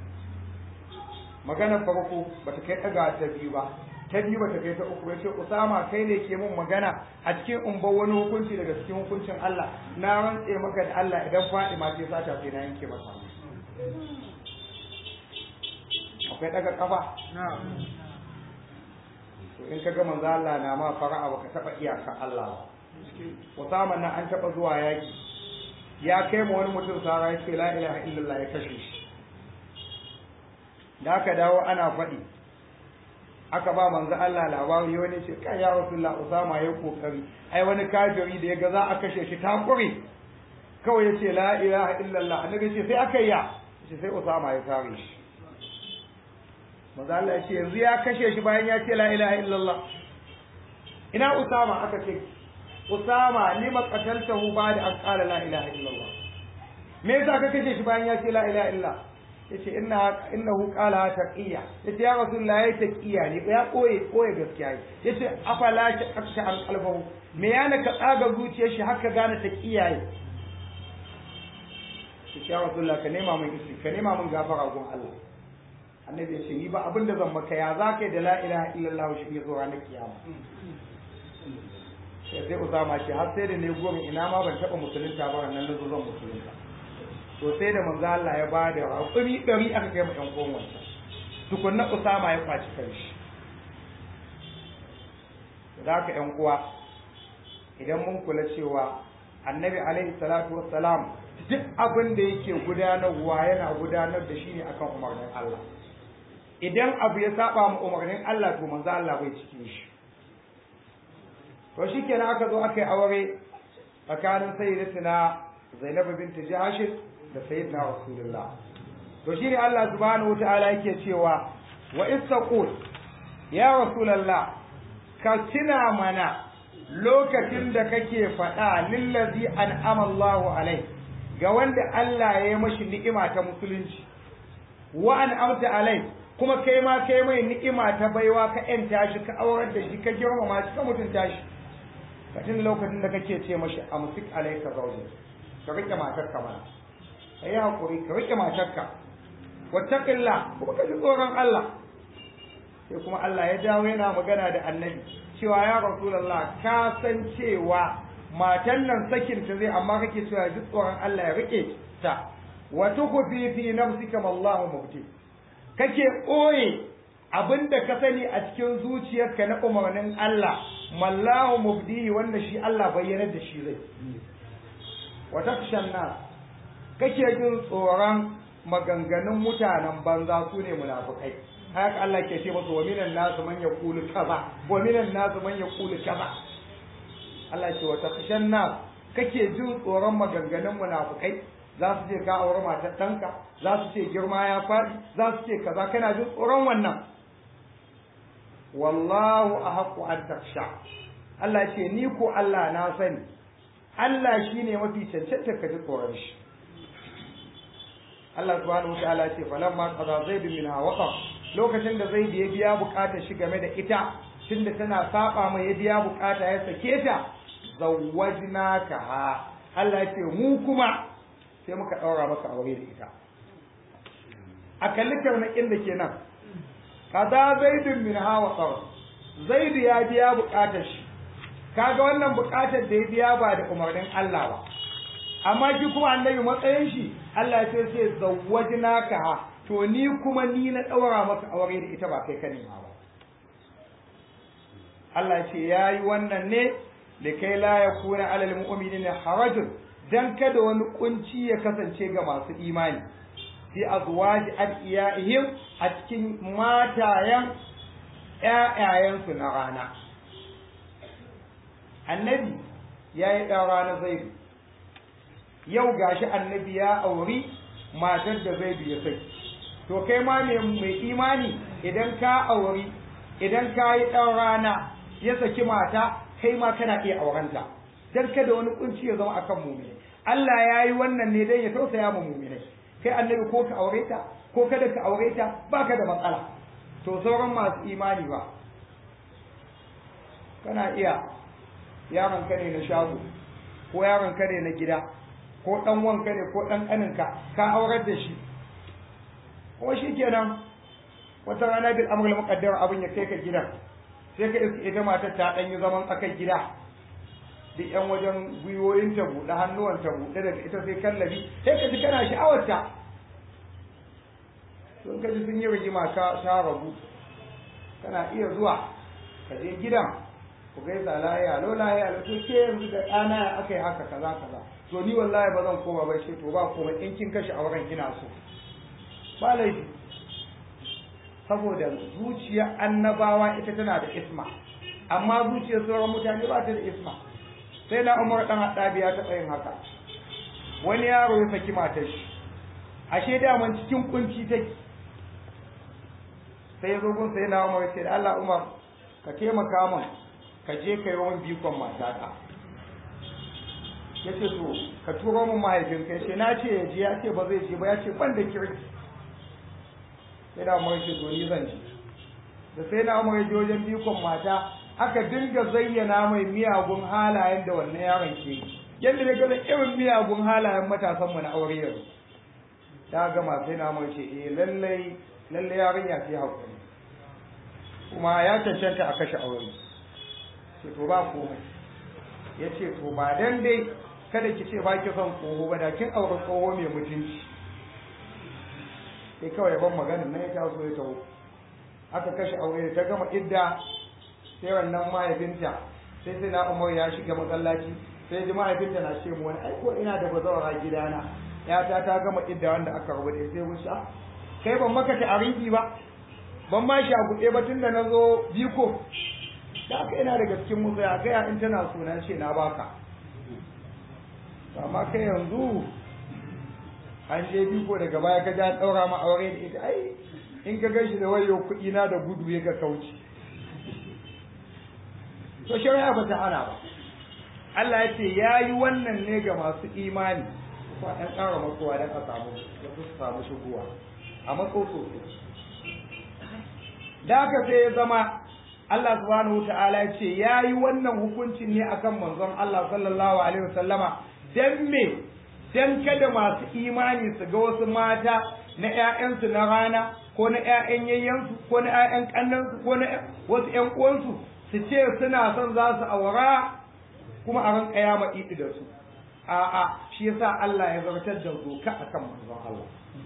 magana farko bata kai daga ta biyu ba ta biyu bata kai ta uku ba ce Usama kai ne ke mun magana a cikin umbar wani hukunci daga cikin hukuncin Allah na rantse maka da Allah idan Fatima ce sata sai na yanke masa akwai daga kafa to in ka ga manzo Allah na ma fara'a baka taba iyaka Allah ba Usama nan an taba zuwa yaki ya kai ma wani mutum sara ya ce la ilaha illallah ya kashe shi da aka dawo ana faɗi aka ba manzo Allah labari wani ce kai ya rasulullah Usama ya kokari ai wani kafiri da ya ga za a kashe shi ta kure kawai ya ce la ilaha illallah annabi ce sai aka yi ya ce sai Usama ya kare shi manzo Allah ya ce yanzu ya kashe shi bayan ya ce la ilaha illallah ina Usama aka ce Usama lima qataltahu ba'da an qala la ilaha illallah me yasa ka kashe shi bayan ya ce la ilaha illallah yace inna innahu qala taqiya yace ya rasulullah ya taqiya ne ya koye koye gaskiya yace afala ta aksha an qalbahu me yana ka tsaga zuciyar shi haka gane taqiya ne yace ya rasulullah ka nema min isi ka nema min gafara gun Allah annabi ya ce ni ba abin da zan maka ya za ka yi da la ilaha illallah shi ya zo ranar kiyama sai sai usama ce har sai da ne goma ina ma ban taɓa musulunta ba nan na zo zan musulunta to sai da manzo Allah ya ba da hakuri ɗari aka kai mu ɗan uwan wancan tukunna usama ya kwaci kanshi da haka ƴan uwa idan mun kula cewa annabi alaihi salatu wassalam duk abin da yake gudanarwa yana gudanar da shi ne akan umarnin Allah idan abu ya saba mu umarnin Allah to manzo Allah bai cikin shi to shikenan aka zo aka yi aure tsakanin sayyidatina Zainab bint Jahash da sayyidina Rasulullah to shine Allah subhanahu wataala yake cewa wa istaqul ya Rasulullah ka tuna mana lokacin da kake faɗa lillazi an'ama Allahu alai ga wanda Allah ya yi mashi ni'ima ta musulunci wa an'amta alai kuma kai ma kai mai ni'ima ta baiwa ka ƴanta shi ka aurar da shi ka girmama shi ka mutunta shi ka tun lokacin da kake ce mashi amsik alayka zawji ka rike matarka mana kai hakuri ka rike matarka wattaqilla kuma ka ji tsoron Allah sai kuma Allah ya dawo yana magana da annabi cewa ya rasulullah ka san cewa matan nan sakin ta zai amma kake cewa ji tsoron Allah ya rike ta wa tukhfi fi nafsika wallahu mubti kake ɓoye abin da ka sani a cikin zuciyarka na umarnin Allah mallahu mubdihi wanda shi Allah bayyanar da shi zai wa takshan nas kake jin tsoron maganganun mutanen banza su ne munafukai haka Allah ke ce musu wa minan nasu man yaqulu kaza wa minan nasu man yaqulu kaza Allah ce wa takshan nas kake jin tsoron maganganun munafukai za su ce ka aure matar ɗanka za su ce girma ya faɗi za su ce kaza kana jin tsoron wannan wallahu a haƙu an taksha Allah ce ni ko Allah na sani Allah shi ne mafi cancanta ka ji tsoron shi Allah subhanahu wa ta'ala ce falamma qada zaid min hawaqa lokacin da zaid ya biya bukatar shi game da ita tunda tana saba mai ya biya bukata ya sake ta zawwajnaka ha Allah ce mu kuma sai muka ɗaura maka aure da ita a kalli karnakin da ke nan kaza zaidun min hawa tsawon zaidu ya biya buƙatar shi kaga wannan buƙatar da ya biya ba da umarnin Allah ba amma shi kuma annabi matsayin shi Allah ya ce sai zawwajnaka ha to ni kuma ni na ɗaura maka aure da ita ba kai ka nema ba Allah ya ce yayi wannan ne likai la yakuna alal mu'minina harajun dan kada wani kunci ya kasance ga masu imani fi azwaji adiyaihim a cikin matayen ƴaƴayensu na rana annabi ya yi ɗan rana zaidu yau gashi annabi ya auri matar da zai biya sai to kai ma mai imani idan ka auri idan ka yi ɗan rana ya saki mata kai ma kana iya aurenta dan kada wani kunci ya zama akan mumini Allah ya yi wannan ne dan ya tausaya ma muminai kai annabi ko ka aure ta ko kada ka aure ta baka da matsala to sauran masu imani ba kana iya yaron ka ne na shago ko yaron ka ne na gida ko dan wanka ne ko dan kaninka ka aurar da shi ko shi kenan wata rana bil amrul muqaddar abin ya kai ka gidan sai ka iska ita matar ta dan yi zaman tsakar gida duk yan wajen gwiwoyin ta buɗe hannuwan ta buɗe daga ita sai kallabi sai ka ji kana sha'awar ta sun ka ji sun yi rigima ka ta rabu kana iya zuwa ka je gidan ku gaisa lahiya lo lahiya lo to ke yanzu da ɗana ya aka yi haka kaza kaza to ni wallahi ba zan koma ba ce to ba komai in kin kashe auren ina so ba laifi saboda zuciyar annabawa ita tana da isma amma zuciyar sauran mutane ba ta da isma sai na umar dan haɗabi ya taɓa yin haka wani yaro ya saki matar shi ashe daman cikin kunci take sai ya zo gun sai na umar sai da Allah umar ka taimaka min ka je ka yi wani bikon matata ya ce to ka turo min mahaifinka ya ce na ce ya je ya ce ba zai je ba ya ce ban da kirki sai na umar ce to ni zan je da sai na umar je wajen bikon mata aka dinga zayyana mai miyagun halayen da wannan yaron ke yi yadda da gaza irin miyagun halayen matasan mu na aure yanzu ta gama sai na umar ce eh lallai lallai yarinya sai hakuri kuma ya cancanta a kashe aure ce to ba komai ya ce to ba dan dai kada ki ce ba ki son tsoho ba da kin aure tsoho mai mutunci sai kawai ban maganin nan ya taso ya taho aka kashe aure ta gama idda sai wannan mahaifinta sai sai na umar ya shiga masallaci sai ji mahaifinta na ce mu wani aiko ina da bazawara gidana yata ta gama idda wanda aka rabu da sai wuce kai ban maka ta arinki ba ban ma shi a buɗe ba tunda na zo biko da aka ina daga cikin musu ya kai in tana suna ce na baka amma kai yanzu an je biko daga baya ka ja ɗaura ma aure da ita ai in ka gashi da wayo kuɗi na da gudu ya ga kauci to shari'a ba ta hana ba Allah ya ce ya yi wannan ne ga masu imani ba ɗan ƙara matsowa don a samu wasu su samu shigowa a matso sosai da haka sai ya zama Allah subhanahu wa ta'ala ya ce ya yi wannan hukuncin ne akan manzon Allah sallallahu alaihi wasallama dan me dan kada masu imani su ga wasu mata na ƴaƴansu na rana ko na ƴaƴan yayyansu ko na ƴaƴan ƙannansu ko na wasu ƴan uwansu su ce suna son za su aura kuma a ran kiyama idi da su a'a shi yasa Allah ya zartar da doka akan manzon Allah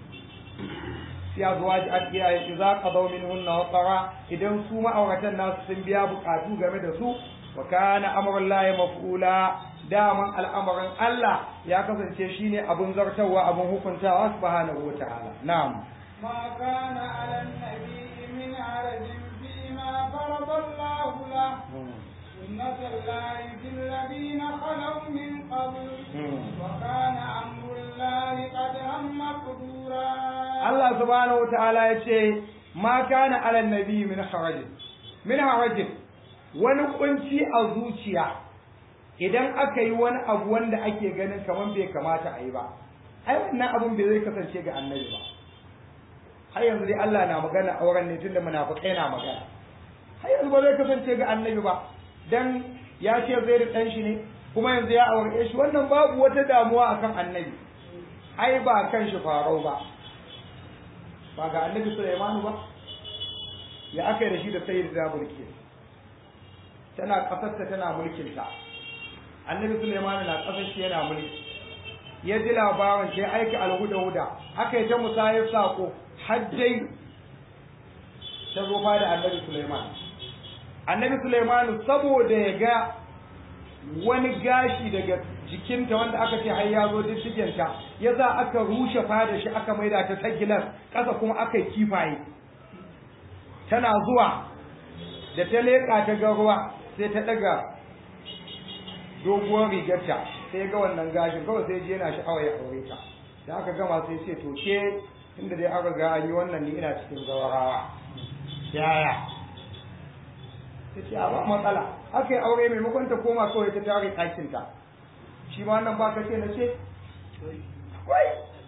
ya zuwa ji an iyaye idza qadaw minhunna wa qara idan su ma'auratan nasu sun biya bukatu game da su wa kana amrullahi maf'ula daman al'amarin Allah ya kasance shine abun zartarwa abun hukuntawa subhanahu wa ta'ala na'am ما كان على النبي من عرج فيما فرض الله له سنة الله في الذين خلوا من قبل وكان أمر الله قدرا مقدورا Allah subhanahu wa ta'ala ya ce ma kana ala nabi min harajin min harajin wani kunci a zuciya idan aka yi wani abu wanda ake ganin kamar bai kamata a yi ba ai wannan abun bai zai kasance ga annabi ba har yanzu dai Allah na magana auren ne tunda munafikai na magana har yanzu ba zai kasance ga annabi ba dan ya ce zai da dan shi ne kuma yanzu ya aure shi wannan babu wata damuwa akan annabi ai ba kan shi farau ba ba ga annabi Sulaimanu ba ya aka yi da shi da sayyid da mulki tana kasarta tana mulkin ta annabi Sulaimanu na kasar shi yana mulki ya ji labarin sai aika alhuda huda aka yi ta musayar sako hajjai ta zo da annabi Sulaiman annabi Sulaiman saboda ya ga wani gashi daga jikinta wanda aka ce har ya zo diddigenta ya za aka rushe fada shi aka maida ta tagilar ƙasa kuma aka yi kifaye tana zuwa da ta leƙa ta ga ruwa sai ta ɗaga doguwar rigarta sai ga wannan gashin kawai sai je yana sha'awa ya aure ta da aka gama sai ce to ke inda dai aka ga an yi wannan ni ina cikin gawarawa yaya ta ce a ba matsala aka yi aure maimakon ta koma kawai ta tare ɗakinta shi ma wannan ba ka ce na ce wai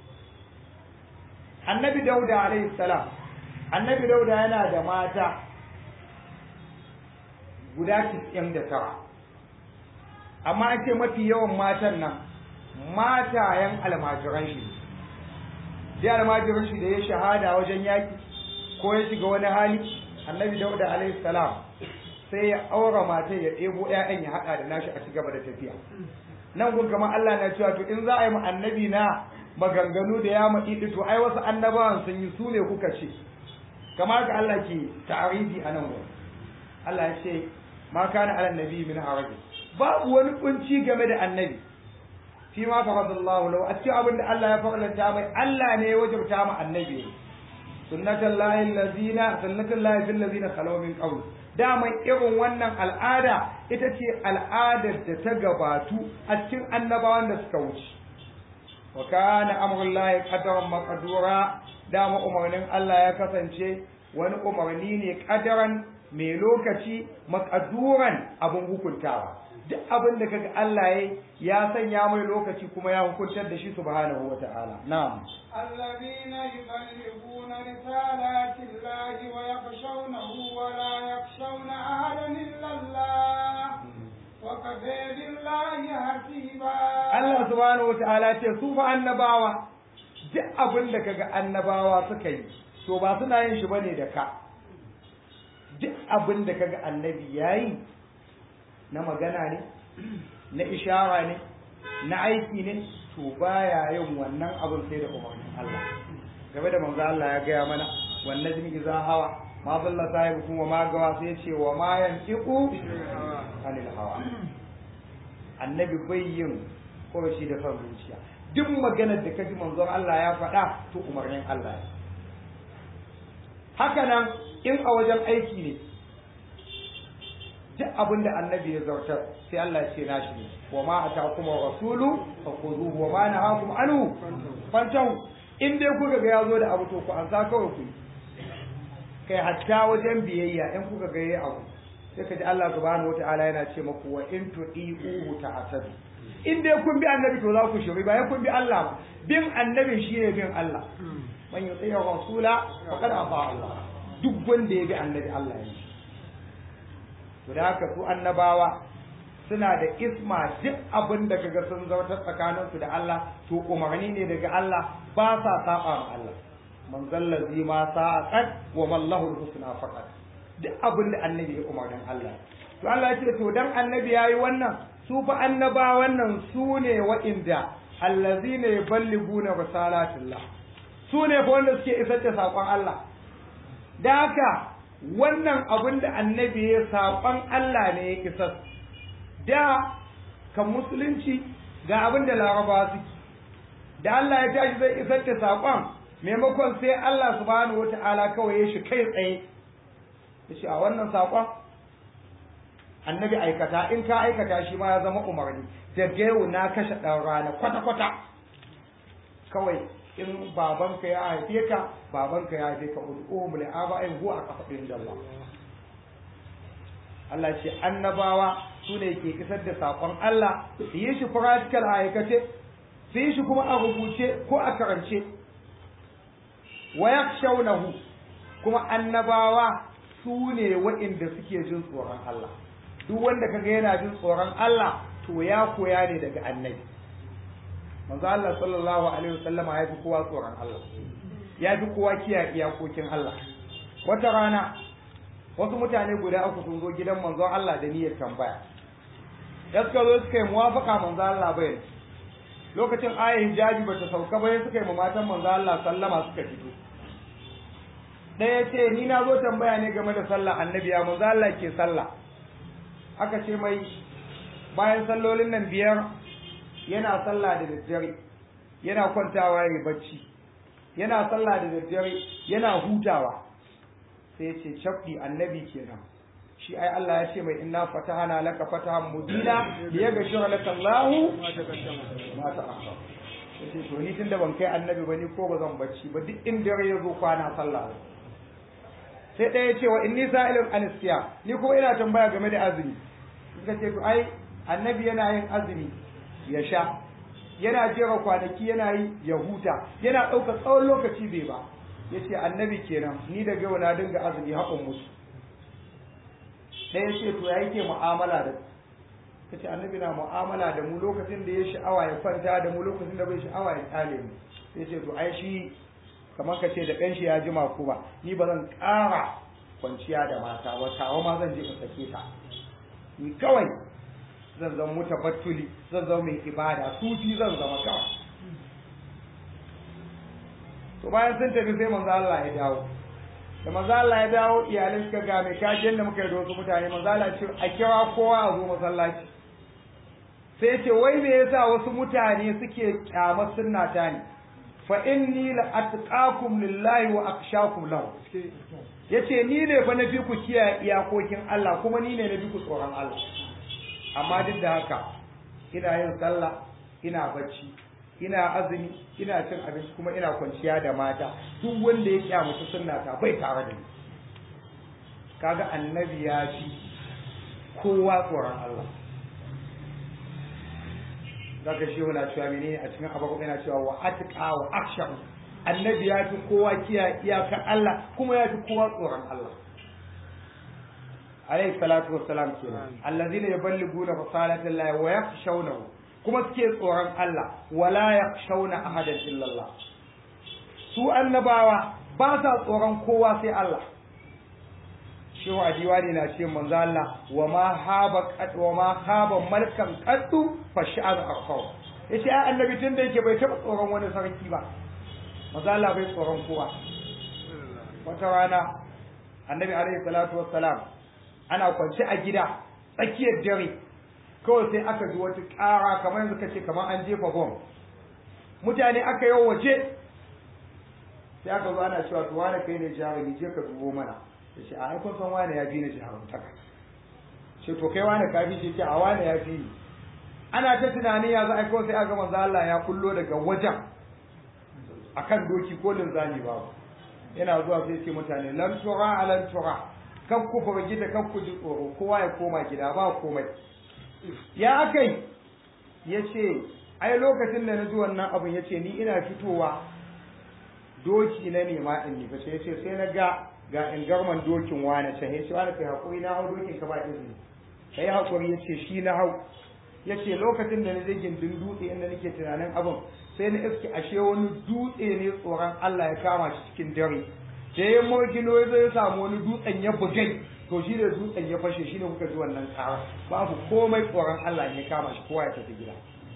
annabi dauda alaihi salam annabi dauda yana da mata guda tis'in da tara amma an ce mafi yawan matan nan matayen almajiran shi da almajiran shi da ya shahada wajen yaki ko ya shiga wani hali annabi dauda alaihi salam sai ya aura matan ya ɗebo ƴaƴan ya haɗa da nashi a ci gaba da tafiya nan gun kamar Allah na cewa to in za a yi mu annabi na maganganu da ya maɗi to ai wasu annabawan sun yi su ne kuka ce kamar ka Allah ke ta'arifi a nan gurin Allah ya ce ma kana ala nabi min haraji babu wani kunci game da annabi fi ma faradallahu lahu a cikin abin da Allah ya faranta mai Allah ne ya wajabta mu annabi sunnatul lahi allazina sunnatul lahi fil ladina khalaw min qabl daman irin wannan al'ada ita ce al'adar da ta gabatu a cikin annabawan da suka wuce wa kana amrullahi qadaran maqdura dama umarnin Allah ya kasance wani umarni ne kadaran mai lokaci makaduran abin hukuntawa duk abin da kaga Allah ya ya sanya mai lokaci kuma ya hukuntar da shi subhanahu wata'ala na'am الذين يبلغون رسالات الله ويخشونه ولا يخشون أحدا إلا الله وكفى بالله حسيبا Allah subhanahu wata'ala ce su fa annabawa duk abin da kaga annabawa suka yi to ba suna yin shi bane da ka duk abin da kaga annabi yayi na magana ne na ishara ne na aiki ne to baya yin wannan abin sai da umarnin Allah game da manzo Allah ya gaya mana wan najmi idza hawa ma dalla sahibukum wa ma gawa sai ce wa ma yantiqu anil hawa annabi bai yin shi da son zuciya duk maganar da kaji manzon Allah ya faɗa to umarnin Allah ne haka nan in a wajen aiki ne duk abin da annabi ya zartar sai Allah ya ce nashi ne wa ma atakum rasulu fakhuduhu wa ma nahakum anhu fantahu in dai kuka ga yazo da abu to ku an sa kawai ku kai hatta wajen biyayya in kuka ga yayi abu sai ka ji Allah subhanahu wataala yana ce maku wa in tu'iuhu ta'tadu in dai kun bi annabi to za ku shiri ba kun bi Allah ba bin annabi shine bin Allah man yuti rasula faqad ata Allah duk wanda ya bi annabi Allah ya yi to da haka su annabawa suna da isma duk abin da kaga sun zautar tsakanin su da Allah to umarni ne daga Allah ba sa saba ma Allah man zallazi ma sa'at wa mallahu husna faqat duk abin da annabi ya umarnin Allah to Allah ya ce to dan annabi yayi wannan su fa annabawan nan su ne wa'inda allazina yuballiguna risalatillah su ne fa wanda suke isar da saƙon Allah da haka wannan abin da annabi ya saƙon Allah ne ya isar da kan musulunci ga abin da larabawa suke da Allah ya tashi zai isar da saƙon maimakon sai Allah subhanahu wata'ala kawai ya shi kai tsaye ya ce a wannan saƙon annabi aikata in ka aikata shi ma ya zama umarni da yau na kashe ɗan rana kwata-kwata kawai in babanka ya haife ka babanka ya haife ka ud'u li aba'in huwa aqfadin dallah Allah ce annabawa su ne ke isar da sakon Allah su yi shi practical a aikace su yi shi kuma a rubuce ko a karance wa yakshawnahu kuma annabawa su ne waɗanda suke jin tsoron Allah duk wanda kaga yana jin tsoron Allah to ya koya ne daga annabi manzo Allah sallallahu alaihi wasallama ya fi kowa tsoron Allah ya fi kowa kiyaye iyakokin Allah wata rana wasu mutane guda uku sun zo gidan manzon Allah da niyyar tambaya da suka zo suka yi muwafaka manzo Allah bai lokacin ayar hijabi ba ta sauka ba suka yi matan manzo Allah sallama suka fito ɗaya ce ni na zo tambaya ne game da sallah annabi ya manzo Allah ke sallah aka ce mai bayan sallolin nan biyar yana sallah da daddare yana kwantawa ya bacci yana sallah da daddare yana hutawa sai ce cabdi annabi kenan shi ai Allah ya ce mai inna fatahana laka fatahan mubina liyaghfira laka Allahu ma ta'akhkhara yace to ni tunda ban kai annabi ba ni ko ba zan bacci ba duk inda ya zo kwana sallah sai ɗaya ce wa inni sa'ilun anisiya ni ko ina tambaya game da azumi suka ce to ai annabi yana yin azumi ya sha yana jera kwanaki yana yi ya huta yana ɗauka tsawon lokaci bai ba ya ce annabi kenan ni da yau na dinga azumi haƙon musu ɗaya ce to ya yake mu'amala da ta ce annabi na mu'amala da mu lokacin da ya sha'awa ya kwanta da mu lokacin da bai sha'awa ya tsale mu sai ce to ai shi kamar ka ce da ƙanshi ya jima ko ba ni ba zan ƙara kwanciya da mata ba tawa ma zan je in sake ta ni kawai zan zama mutabattuli zan zama mai ibada sufi zan zama kawai to bayan sun tafi sai manzo Allah ya dawo da manzo Allah ya dawo iyalin suka ga mai kajin da muka yi da wasu mutane manzo Allah ya ce a kira kowa a zo masallaci sai ya ce wai me yasa wasu mutane suke kyamar sunna ta ne fa inni la atqakum lillahi wa akhshakum lahu yace ni ne fa nafi ku kiyaye iyakokin Allah kuma ni ne nafi ku tsoron Allah amma duk da haka ina yin sallah ina bacci ina azumi ina cin abinci kuma ina kwanciya da mata duk wanda ya kyamata sunna ta bai tare da ni kaga annabi ya fi kowa tsoron Allah zaka shi wala cewa menene a cikin abaku yana cewa wa atqa wa aksha annabi ya fi kowa kiya iyakar Allah kuma ya fi kowa tsoron Allah alayhi salatu wassalam kenan allazina yuballiguna risalata Allah wa yakhshawnahu kuma suke tsoron Allah wala yakhshawna ahadan illa Allah su annabawa ba sa tsoron kowa sai Allah shehu a diwani na ce manzo Allah wa ma haba wa ma haba malkan qaddu fa sha'an akhaw yace ai annabi tun da yake bai taba tsoron wani sarki ba manzo Allah bai tsoron kowa wata rana annabi alaihi salatu wassalam ana kwance a gida tsakiyar dare kawai sai aka ji wata ƙara kamar yanzu kace kamar an jefa bom mutane aka yi waje sai aka zo ana cewa to wani kai ne jarumi je ka dubo mana ya ce a haifar san wani ya fi ni jarumtaka ce to kai wani ka fi ce a wani ya fi ni ana ta tunanin ya za a kawai sai aka manzo Allah ya kullo daga wajen akan doki ko linzami babu yana zuwa sai ce mutane lan tura lan tura kan ku fa gida kan ku ji tsoro kowa ya koma gida ba komai ya akai yace ai lokacin da na ji wannan abin yace ni ina fitowa doki na nema in ni bace yace sai na ga ga in garman dokin wani can yace wani kai hakuri na hau dokin ka ba izini kai hakuri yace shi na hau yace lokacin da na je gindin dutse inda nake tunanin abin sai na iske ashe wani dutse ne tsoron Allah ya kama shi cikin dare da ya morgino ya zai samu wani dutsen ya bugai to shi da dutsen ya fashe shi ne kuka ji wannan kara babu komai tsoron Allah ne ya kama shi kowa ya tafi gida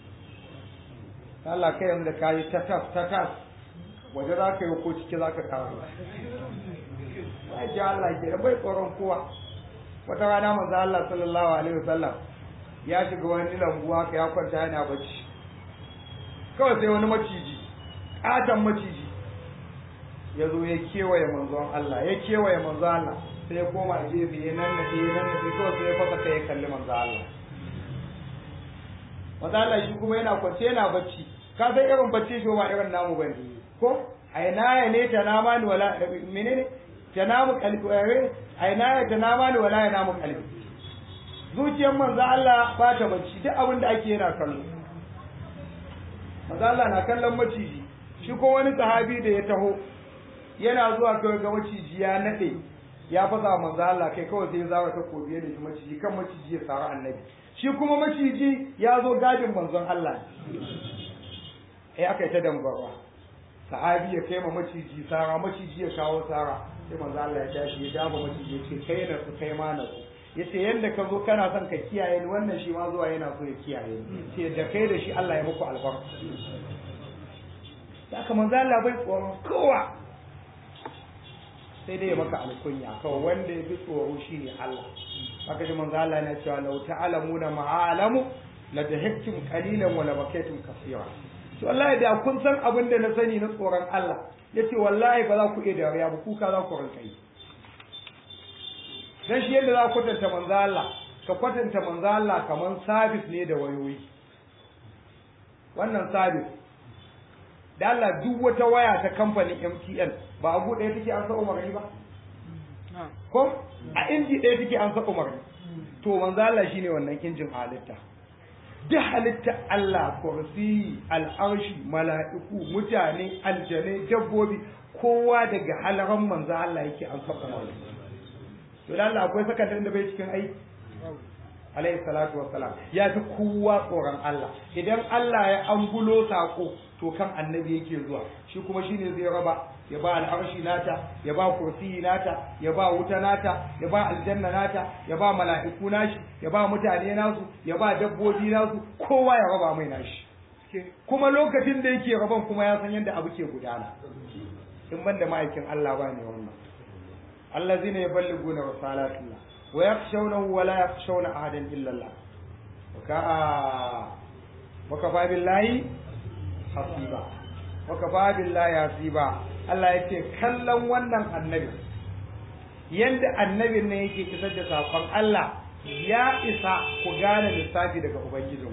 Allah kai yanzu da kayi tatas tatas waje za ka yi ko ciki za ka kawo ya ji Allah ke bai tsoron kowa wata rana manzo Allah sallallahu alaihi wasallam ya shiga wani lambu haka ya kwanta yana bacci kawai sai wani maciji katon maciji ya zo ya kewaye manzon Allah ya kewaye manzon Allah sai ya koma gefe ya nan na ya nan na kawai sai ya fasa kai ya kalli manzon Allah manzon Allah shi kuma yana kwance yana bacci ka san irin bacci shi ba irin namu bane ko aina ya ne ta nama ni wala menene ta namu kalbi aina ya ta nama ni wala ya namu kalbi zuciyar manzon Allah ba ta bacci duk abin da ake yana kallo manzon Allah na kallon maciji shi ko wani sahabi da ya taho yana zuwa kawai ga maciji ya nade ya fasa manzo Allah kai kawai sai ya zara ta kobi da shi maciji kan maciji ya tsara annabi shi kuma maciji ya zo gadin manzon Allah eh aka yi ta dambarwa sahabi ya kai ma maciji sara maciji ya kawo sara sai manzo Allah ya tashi ya daba maciji ya ce kai na su kai ma na su yace yanda ka zo kana son ka kiyaye ni wannan shi ma zuwa yana so ya kiyaye ni sai da kai da shi Allah ya muku albarka da aka manzo Allah bai tsoron kowa sai dai ya maka alkunya kawai wanda ya bi tsoro shine Allah haka ji manzo Allah yana cewa law ta'lamuna ma'alamu la dahiktum qalilan wa la bakaytum kaseera to wallahi da kun san abin da na sani na tsoron Allah yace wallahi ba za ku iya dariya ba kuka za ku rinka yi dan shi yadda za ka kwatanta manzo Allah ka kwatanta manzo Allah kaman sabis ne da wayoyi wannan sabis da Allah duk wata waya ta kamfanin MTN ba abu ɗaya take an sa umarni ba ko a inji ɗaya take an sa umarni to manzo Allah shine wannan injin halitta duk halitta Allah kursi al'arshi mala'iku mutane aljane dabbobi kowa daga halaran manzo Allah yake an sa umarni to da Allah akwai sakandare da bai cikin aiki alayhi salatu wassalam ya fi kowa tsoron Allah idan Allah ya angulo sako to kan annabi yake zuwa shi kuma shine zai raba ya ba al'arshi nata ya ba kursiyi nata ya ba wuta nata ya ba aljanna nata ya ba mala'iku nashi ya ba mutane nasu ya ba dabbobi nasu kowa ya raba mai nashi kuma lokacin da yake raban kuma ya san yadda abu ke gudana in ban da ma'aikin Allah ba ne wannan allazina yaballiguna risalatullah wa yakhshawnahu wa la yakhshawna ahadan illa Allah wa kafa billahi hasiba wa kafa billahi hasiba Allah yake kallon wannan annabi yanda annabin ne yake isar da sakon Allah ya isa ku gane lissafi daga ubangijin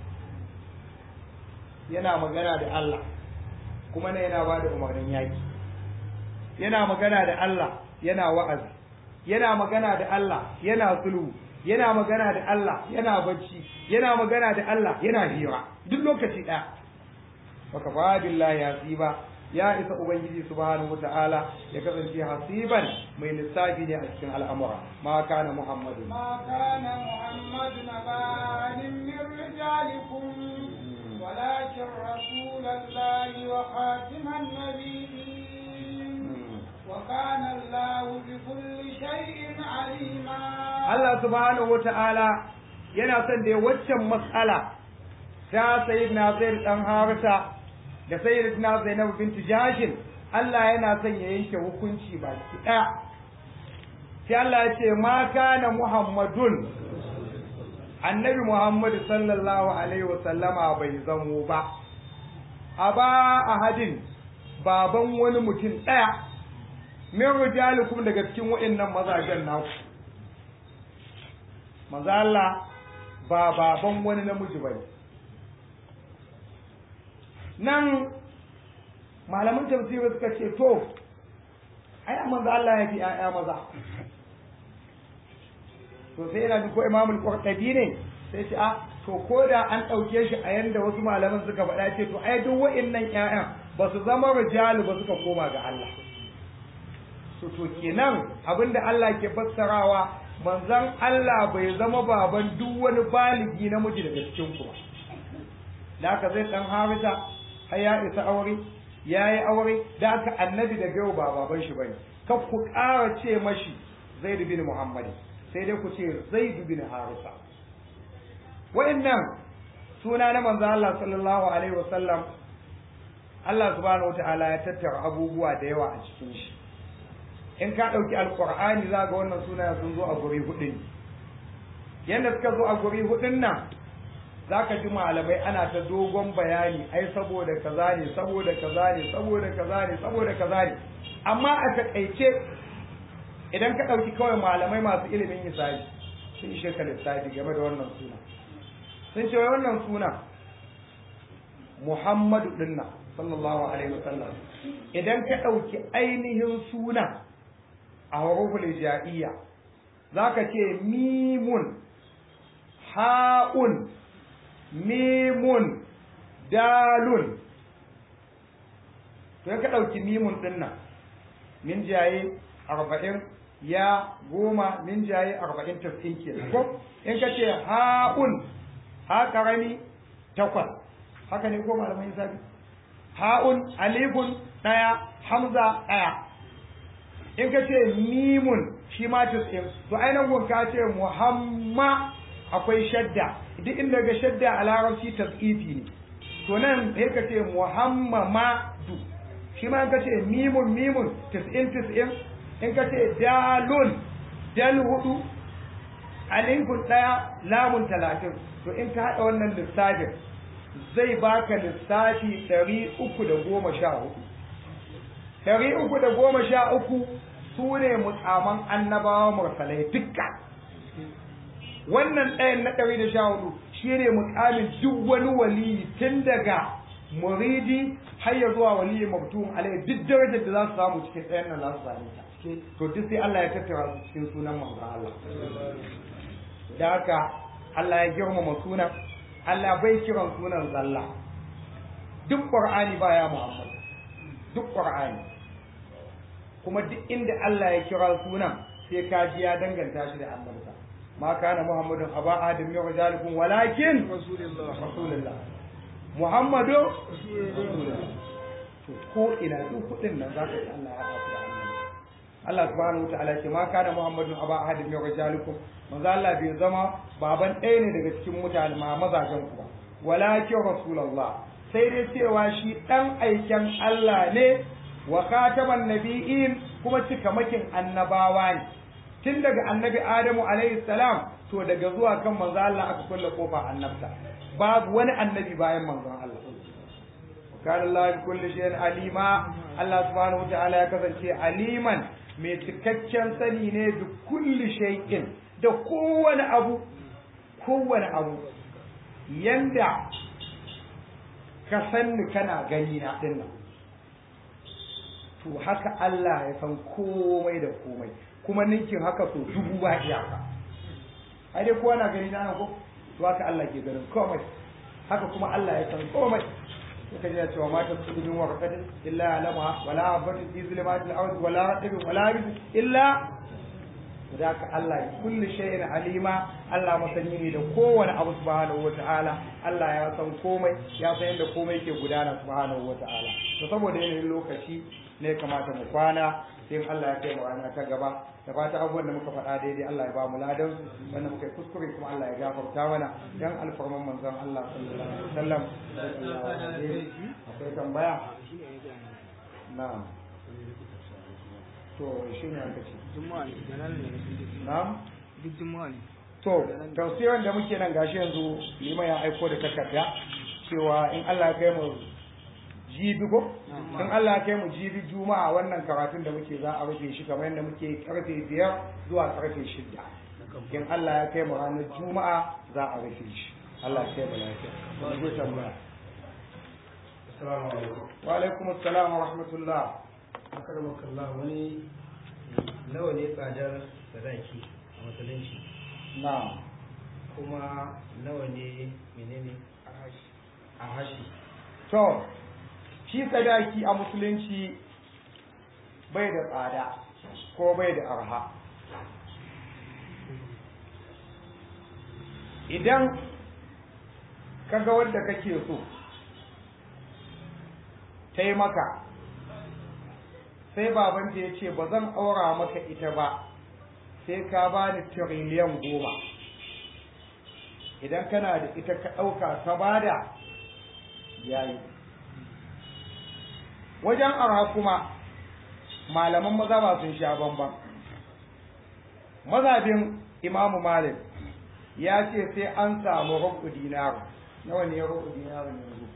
yana magana da Allah kuma ne yana bada umarnin yaki yana magana da Allah yana wa'azi yana magana da Allah yana sulhu yana magana da Allah yana bacci yana magana da Allah yana hira duk lokaci ɗaya baka fa billahi hasiba ya isa ubangiji subhanahu wata'ala ya kasance hasiban mai lissafi ne a cikin al'amura ma kana muhammadu ما كان محمد نبا من رجالكم ولكن رسول الله وخاتم النبيين وكان الله بكل شيء عليما Allah subhanahu wata'ala yana son da waccan mas'ala ta sayyidina Zaid dan Harisa da sayyidatina Zainab binti Jashin Allah yana son ya yanke hukunci baki ɗaya sai Allah ya ce ma kana Muhammadun annabi Muhammad sallallahu alaihi wasallama bai zamo ba aba ahadin baban wani mutum ɗaya min rijalikum daga cikin waɗannan mazajen naku manzo Allah ba baban wani namiji bane nan malaman tafsiri suka ce to ai manzo Allah ya fi ƴaƴa maza to sai yana ko Imam al-Qurtubi ne sai ce a to ko da an ɗauke shi a yanda wasu malaman suka faɗa ce to ai duk wa'annan ƴaƴan ba su zama rijalu ba suka koma ga Allah to to kenan abinda Allah ke fassarawa manzon Allah bai zama baban duk wani baligi namiji daga cikin ku ba da haka zai dan harita har ya isa aure ya yi aure da haka annabi da yau ba baban shi bane kar ku ƙara ce mashi zaid bin muhammad sai dai ku ce zaid bin harisa wa'annan suna na manzon Allah sallallahu alaihi wasallam Allah subhanahu wataala ya tattara abubuwa da yawa a cikin shi in ka ɗauki alƙur'ani za ga wannan suna sun zo a guri hudu ne yadda suka zo a guri hudun nan za ka ji malamai ana ta dogon bayani ai saboda kaza ne saboda kaza ne saboda kaza ne saboda kaza ne amma a taƙaice idan ka ɗauki kawai malamai masu ilimin hisabi sun ishe ka lissafi game da wannan suna sun ce wai wannan suna muhammadu dinna sallallahu alaihi wasallam idan ka ɗauki ainihin suna a huruful hijaiya zaka ce mimun ha'un mimun dalun to ka ɗauki mimun ɗin nan min jaye arba'in ya goma min jaye arba'in tafsin ke ko in ka ce ha'un ha karami takwas haka ne ko malamai sabi ha'un alifun ɗaya hamza ɗaya in ka ce mimun shi ma tafsin to ainihin ka ce muhamma akwai shadda duk inda ga shadda a larabci tasqifi ne to nan sai ka ce muhammadu shi ma ka ce mimun mimun tis'in tis'in in ka ce dalun dal hudu alifun daya lamun talatin to in ka haɗa wannan lissafin zai baka lissafi ɗari uku da goma sha hudu ɗari uku da goma sha uku su ne mutsaman annabawa mursalai dukka wannan ɗayan na ɗari da sha hudu shi ne mutsamin duk wani waliyi tun daga muridi har ya zuwa waliyi mabtum alai duk darajar da za su samu cikin ɗayan nan za su same ta to duk sai Allah ya tattara su cikin sunan manzon Allah da haka Allah ya girmama sunan Allah bai kiran sunan zalla duk Qur'ani baya Muhammad duk Qur'ani kuma duk inda Allah ya kira sunan sai ka ji ya danganta shi da annabta ma kana Muhammadun aba adam min rijalikum walakin rasulullah rasulullah Muhammadu rasulullah to ko ina duk kudin nan zaka ji Allah ya haɗa su da annabi Allah subhanahu wa ta'ala ce ma kana Muhammadun aba ahadin min rijalikum manzo Allah bai zama baban ɗaya ne daga cikin mutane ma mazajen ku ba walakin rasulullah sai dai cewa shi dan aiken Allah ne wa khataman nabiyyin kuma cikamakin annabawa ne tun daga annabi Adamu alaihi salam to daga zuwa kan manzo Allah aka kulle kofa annabta babu wani annabi bayan manzon Allah kana Allah bi kulli shay'in alima Allah subhanahu wa ta'ala ya kasance aliman mai cikakken sani ne da kulli shay'in da kowane abu kowane abu yanda ka sanni kana gani na dinnan to haka Allah ya san komai da komai kuma ninkin haka so dubu ba iyaka ai dai kowa na gani na ko to haka Allah ke ganin komai haka kuma Allah ya san komai suka ji cewa ma tasbihu min warqatin illa alama wala habatin fi zulumatil ard wala ratbin wala rizq illa zaka Allah kulli shay'in alima Allah masani ne da kowane abu subhanahu wataala Allah ya san komai ya san yadda komai ke gudana subhanahu wataala to saboda yanayin lokaci ne kamata mu kwana sai Allah ya kai mu rana ta gaba da fata abubuwan da muka faɗa daidai Allah ya ba mu ladan wanda muka yi kuskure kuma Allah ya gafarta mana dan alfarman manzon Allah sallallahu alaihi wasallam akwai tambaya na'am to shi ne aka ce na'am duk juma'a ne to tafsirin da muke nan gashi yanzu liman ya aiko da takarda cewa in Allah ya kai mu jibi ko in Allah ya kai mu jibi juma'a wannan karatun da muke za a rufe shi kamar yadda muke karfe biyar zuwa karfe shida in Allah ya kai mu ranar juma'a za a rufe shi Allah ya kai mu lafiya wani zai tambaya Assalamu alaikum. wa alaikum assalam wa rahmatullah Akaramakallah wani nawa ne tsadar sadaki a musulunci na'am kuma nawa ne menene a hashi. to shi sadaki a musulunci bai da tsada ko bai da arha idan kaga wanda kake so ta yi maka sai babanta ya ce ba zan aura maka ita ba sai ka ba ni tiriliyan goma idan kana da ita ka ɗauka ta bada yayi wajen arha kuma malaman maza ba sun sha bamban mazhabin imamu malik ya ce sai an samu rubu dinaru nawa ne rubu dinaru yanzu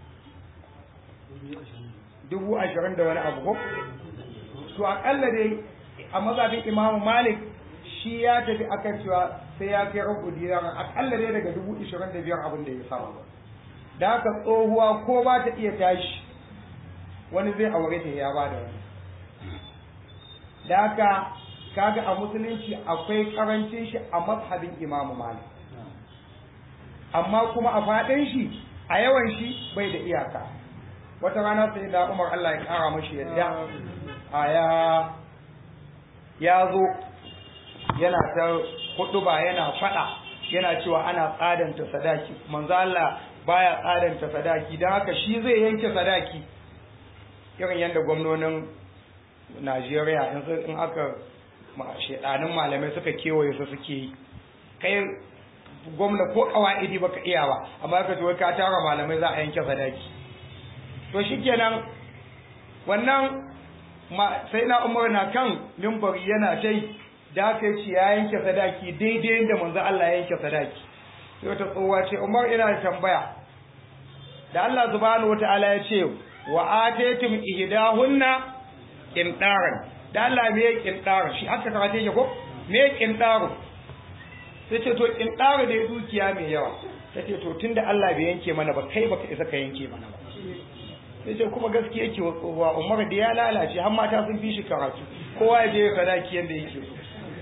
dubu ashirin da wani abu ko to akalla dai a mazhabin imamu malik shi ya tafi akan cewa sai ya kai rubu dinaru akalla dai daga dubu ashirin da biyar abin da ya samu da haka tsohuwa ko ba ta iya tashi wani zai aure ta ya ba da wani da haka kaga a musulunci akwai karancin shi a mazhabin imamu malik amma kuma a faɗin shi a yawan shi bai da iyaka wata rana sai da umar allah ya ƙara mashi yadda a ya ya zo yana ta hudu ba yana faɗa yana cewa ana tsadanta sadaki manzo allah baya tsadanta sadaki don haka shi zai yanke sadaki irin yadda gwamnonin najeriya yanzu in aka shedanin malamai suka kewaye su suke yi kai gwamna ko kawa'idi baka iya ba amma ka ce ka tara malamai za a yanke sadaki to shikenan wannan sai na umar na kan mimbari yana ta da aka yi ya yanke sadaki daidai da manzo Allah ya yanke sadaki sai wata tsohuwa ce umar ina da tambaya da Allah subhanahu wataala ya ce wa ataytum ihdahunna qintaran da Allah me ya kintaro shi haka karate yake ko me ya kintaro sai ce to kintaro da dukiya mai yawa sai ce to tunda Allah bai yanke mana ba kai baka isa ka yanke mana ba sai ce kuma gaskiya yake wa tsohuwa Umar da ya lalace har mata sun fi shi karatu kowa ya je sadaki yanda yake so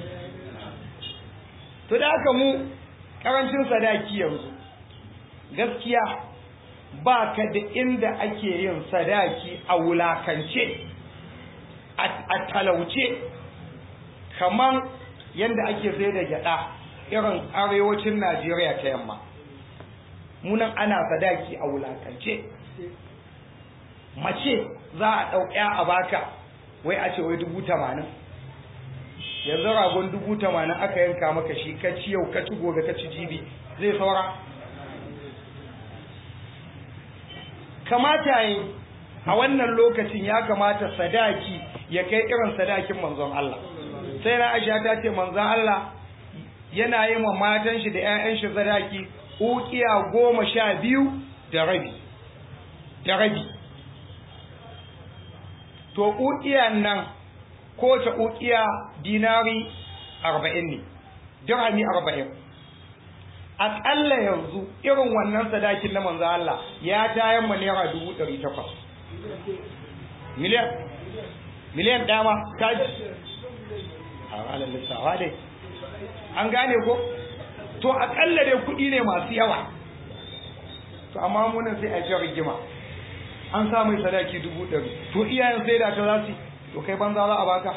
to da haka mu karancin sadaki yanzu gaskiya ba ka da inda ake yin sadaki a wulakance a talauce kamar yadda ake sai da gyada irin arewacin najeriya ta yamma munan ana sadaki a wulakance mace za a ɗauƙya a baka wai a ce wai dubu tamanin yanzu ragon dubu tamanin aka yanka maka shi ka ci yau ka ci gobe ka ci jibi zai saura kamata yi a wannan lokacin ya kamata sadaki ya kai irin sadakin manzon Allah sai na aisha ta ce manzon Allah yana yi wa matan shi da 'ya'yan shi sadaki ukiya goma sha biyu da rabi da rabi to ukiyan nan kowace ukiya dinari arba'in ne dirhami arba'in aƙalla yanzu irin wannan sadakin na manzo Allah ya tayan ma naira dubu ɗari takwas miliyan miliyan dama ta ji a ranar lissawa dai an gane ko to aƙalla dai kuɗi ne masu yawa to amma munan sai a ji rigima an sa mai sadaki dubu ɗari to iyayen sai da ta za su to kai banza za a baka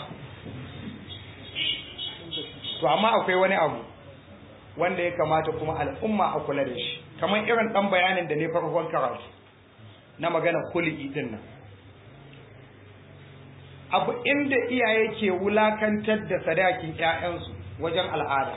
to amma akwai wani abu wanda ya kamata kuma al'umma a kula da shi kamar irin dan bayanin da ne farkon karatu na magana kuli'i din nan abu inda iyaye ke wulakantar da sadakin ƴaƴansu wajen al'ada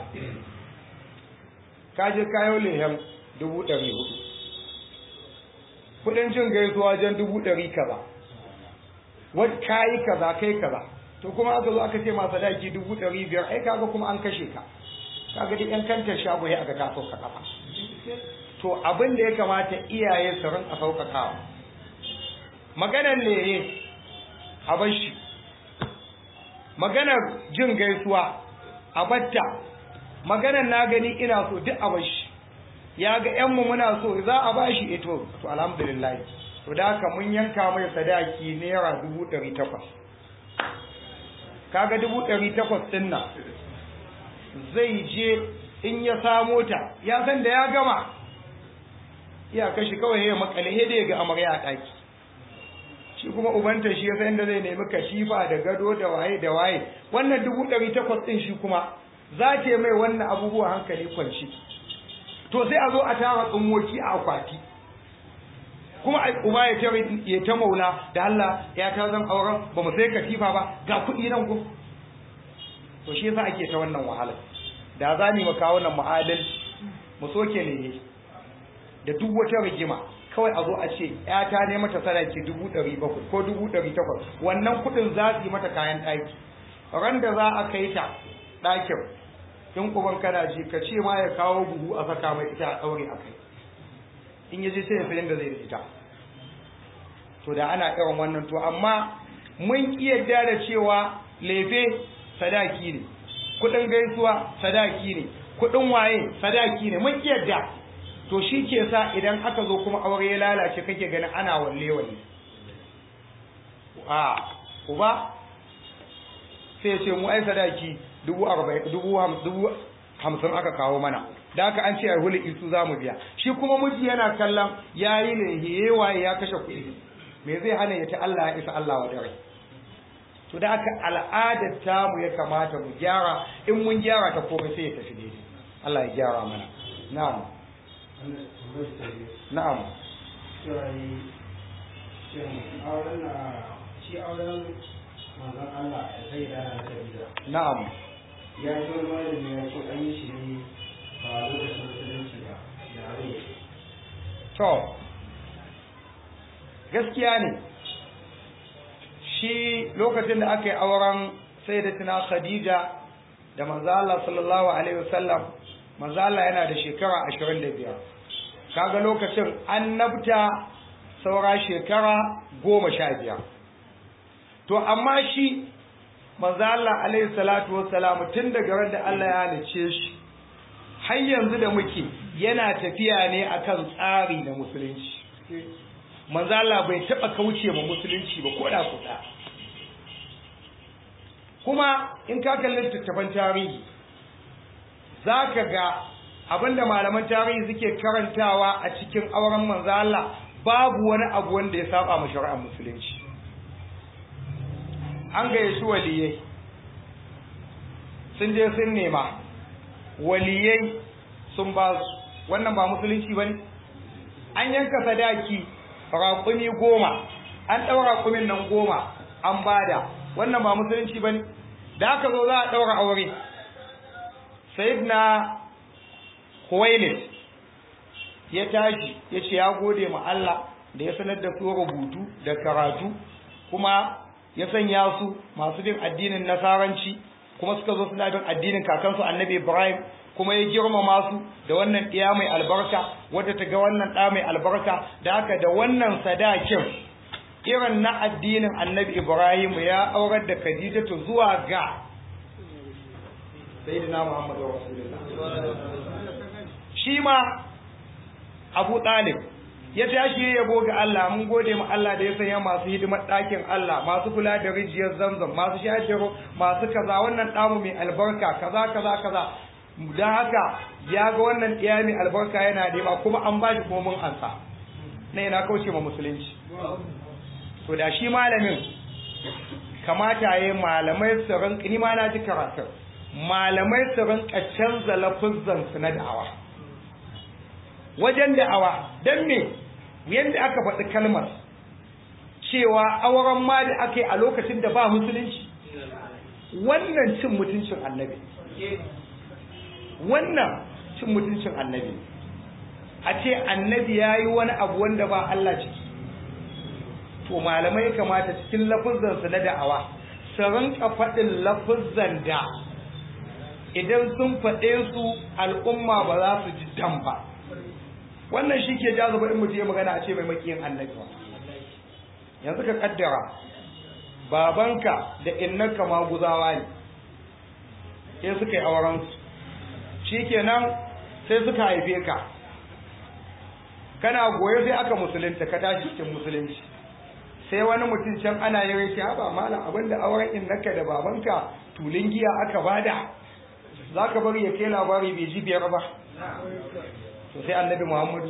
kaje kayo lehen dubu ɗari hudu kuɗin cin gaisuwa wajen dubu ɗari kaza wani kayi kaza kai kaza to kuma aka zo aka ce ma sadaki dubu ɗari biyar ai kaga kuma an kashe ka kaga duk yan kantar shago ya aga ka sauka kafa to abin da ya kamata iyaye su rinka sauƙaƙawa maganar leye a bashi maganar jin gaisuwa a batta maganar na gani ina so duk a bashi ya ga yanmu muna so za a bashi ito to alhamdulillah to da haka mun yanka mai sadaki naira dubu ɗari takwas kaga dubu ɗari takwas ɗin nan zai je in ya samo ta ya san da ya gama ya kashi kawai ya makale he da ya ga amarya a ɗaki shi kuma ubanta shi ya san inda zai nemi kashifa da gado da waye da waye wannan dubu ɗari takwas ɗin shi kuma za ta mai wannan abubuwa hankali kwanci to sai a zo a tara tsummoki a akwati kuma uba ya ta ya ta maula da Allah ya ta zan auren ba mu sai katifa ba ga kuɗi nan ko to shi yasa ake ta wannan wahala da za mu kawo nan mu'adal mu soke ne da duk wata rigima kawai a zo a ce ta ne mata sadaki dubu ɗari bakwai ko dubu ɗari takwas wannan kuɗin za su yi mata kayan ɗaki ran da za a kai ta ɗakin in uban kana ji ka ce ma ya kawo buhu a saka mai ita a ɗaure a kai in ya je sai ya sayin da zai da ita to da ana irin wannan to amma mun ki yadda da cewa lefe sadaki ne kudin gaisuwa sadaki ne kudin waye sadaki ne mun ki yadda to shi ke sa idan aka zo kuma aure ya lalace kake ganin ana walle walle a uba sai ya ce mu ai sadaki dubu arba'in dubu hamsin aka kawo mana da haka an ce a huli isu za mu biya shi kuma miji yana kallon ya yi ne waye ya kashe kuɗi me zai hana ya ta Allah ya isa Allah wa dare to da haka al'adar tamu ya kamata mu gyara in mun gyara ta komai sai ya tafi daidai Allah ya gyara mana na'am na'am shi auren manzon Allah ya sai da na Khadija na'am ya ji wani malami ya ce an yi shi ne ba lokacin musulunci ba ya rai to gaskiya ne shi lokacin da aka yi auren sayyidatina Khadija da manzo Allah sallallahu alaihi wasallam manzo Allah yana da shekara 25 kaga lokacin annabta saura shekara 15 to amma shi manzo Allah alaihi salatu wassalam tun daga ran da Allah ya halice shi har yanzu da muke yana tafiya ne akan tsari na musulunci manzo Allah bai taba kauce ma musulunci ba ko da kuɗa kuma in ka kalli littattafan tarihi zaka ga abinda malaman tarihi suke karantawa a cikin auren manzo Allah babu wani abu wanda ya saba ma shari'ar musulunci an gayyaci waliyai sun je sun nema waliyai sun ba su wannan ba musulunci ba ne an yanka sadaki raƙumi goma an ɗaura raƙumin nan goma an bada wannan ba musulunci ba ne da aka zo za a ɗaura aure na huwailid ya tashi ya ce ya gode ma Allah da ya sanar da su rubutu da karatu kuma ya sanya su masu bin addinin nasaranci kuma suka zo suna bin addinin kakansu annabi ibrahim kuma ya girmama su da wannan ɗiya mai albarka wadda ta ga wannan ɗa mai albarka da haka da wannan sadakin irin na addinin annabi ibrahim ya aurar da khadijatu zuwa ga sayyidina muhammadu rasulullah shi ma abu ɗalib ya tashi ya yabo ga Allah mun gode ma Allah da ya sanya masu hidimar ɗakin Allah masu kula da rijiyar zamzam masu shajiro masu kaza wannan ɗamu mai albarka kaza kaza kaza don haka ya ga wannan ɗiya mai albarka yana nema kuma an ba shi kuma mun ansa na yana kauce ma musulunci to da shi malamin kamata ya malamai su rinka ni ma na ji karatun malamai su rinka canza lafuzzan su na da'awa wajen da'awa don me yadda aka faɗi kalmar cewa auren ma da aka yi a lokacin da ba musulunci wannan cin mutuncin annabi wannan cin mutuncin annabi a ce annabi ya yi wani abu wanda ba Allah ciki to malamai kamata cikin lafuzzansu na da'awa su rinka faɗin lafuzzan da idan sun faɗe su al'umma ba za su ji dam ba wannan shi ke jazo in mutum ya magana a ce mai makiyin annabi ba yanzu ka kaddara babanka da innanka maguzawa ne sai suka yi auren su shikenan sai suka haife ka kana goye sai aka musulunta ka tashi cikin musulunci sai wani mutum can ana yi rai ya ba malam abinda auren innanka da babanka tulin giya aka bada za ka bari ya kai labari bai ji biyar ba to sai annabi muhammadu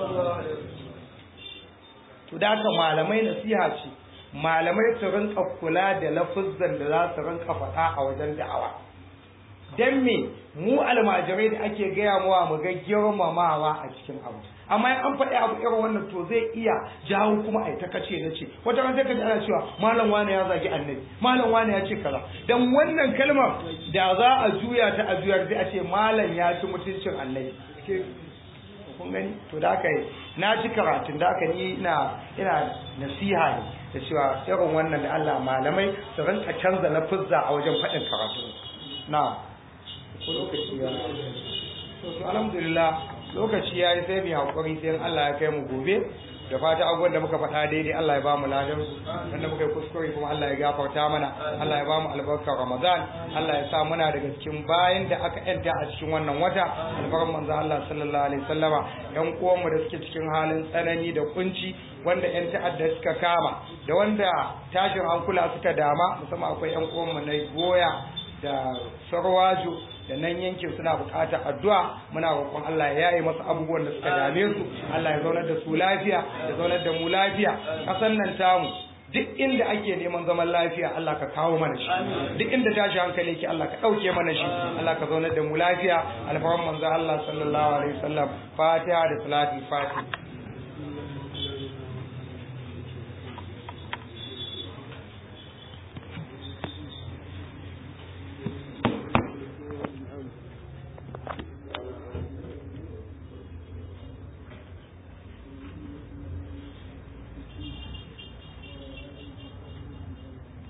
to da haka malamai nasiha ce malamai su rinka kula da lafuzzan da za su rinka faɗa a wajen da'awa dan me mu almajirai da ake gaya mawa mu ga girmamawa a cikin abu amma in an faɗi abu irin wannan to zai iya jawo kuma a ta kace na ce wata ran sai ka ana cewa malam wani ya zagi annabi malam wani ya ce kaza dan wannan kalmar da za a juya ta a juyar sai a ce malam ya ci mutuncin annabi kun gani to da aka yi na ji karatun da aka ni ina ina nasiha ne da cewa irin wannan da Allah malamai su rinka canza lafuzza a wajen faɗin karatu na ko lokaci ya to alhamdulillah lokaci ya yi sai mu haƙuri sai Allah ya kai mu gobe da fata abubuwan da muka faɗa daidai Allah ya ba mu ladan su wanda muka yi kuskure kuma Allah ya gafarta mana Allah ya ba mu albarkar Ramadan Allah ya sa muna daga cikin bayan da aka yanta a cikin wannan wata albarkar manzo Allah sallallahu alaihi wasallama yan uwan mu da suke cikin halin tsanani da kunci wanda yan ta'adda suka kama da wanda tashin hankula suka dama musamman akwai yan uwan mu na goya da sarwajo da nan yankin suna buƙatar addu'a muna roƙon Allah ya yaye masu abubuwan da suka dame su Allah ya zaunar da su lafiya ya zaunar da mu lafiya kasan nan tamu duk inda ake neman zaman lafiya Allah ka kawo mana shi duk inda tashi hankali yake Allah ka ɗauke mana shi Allah ka zaunar da mu lafiya alfahan manzo Allah sallallahu alaihi wasallam fatiha da salatul fatiha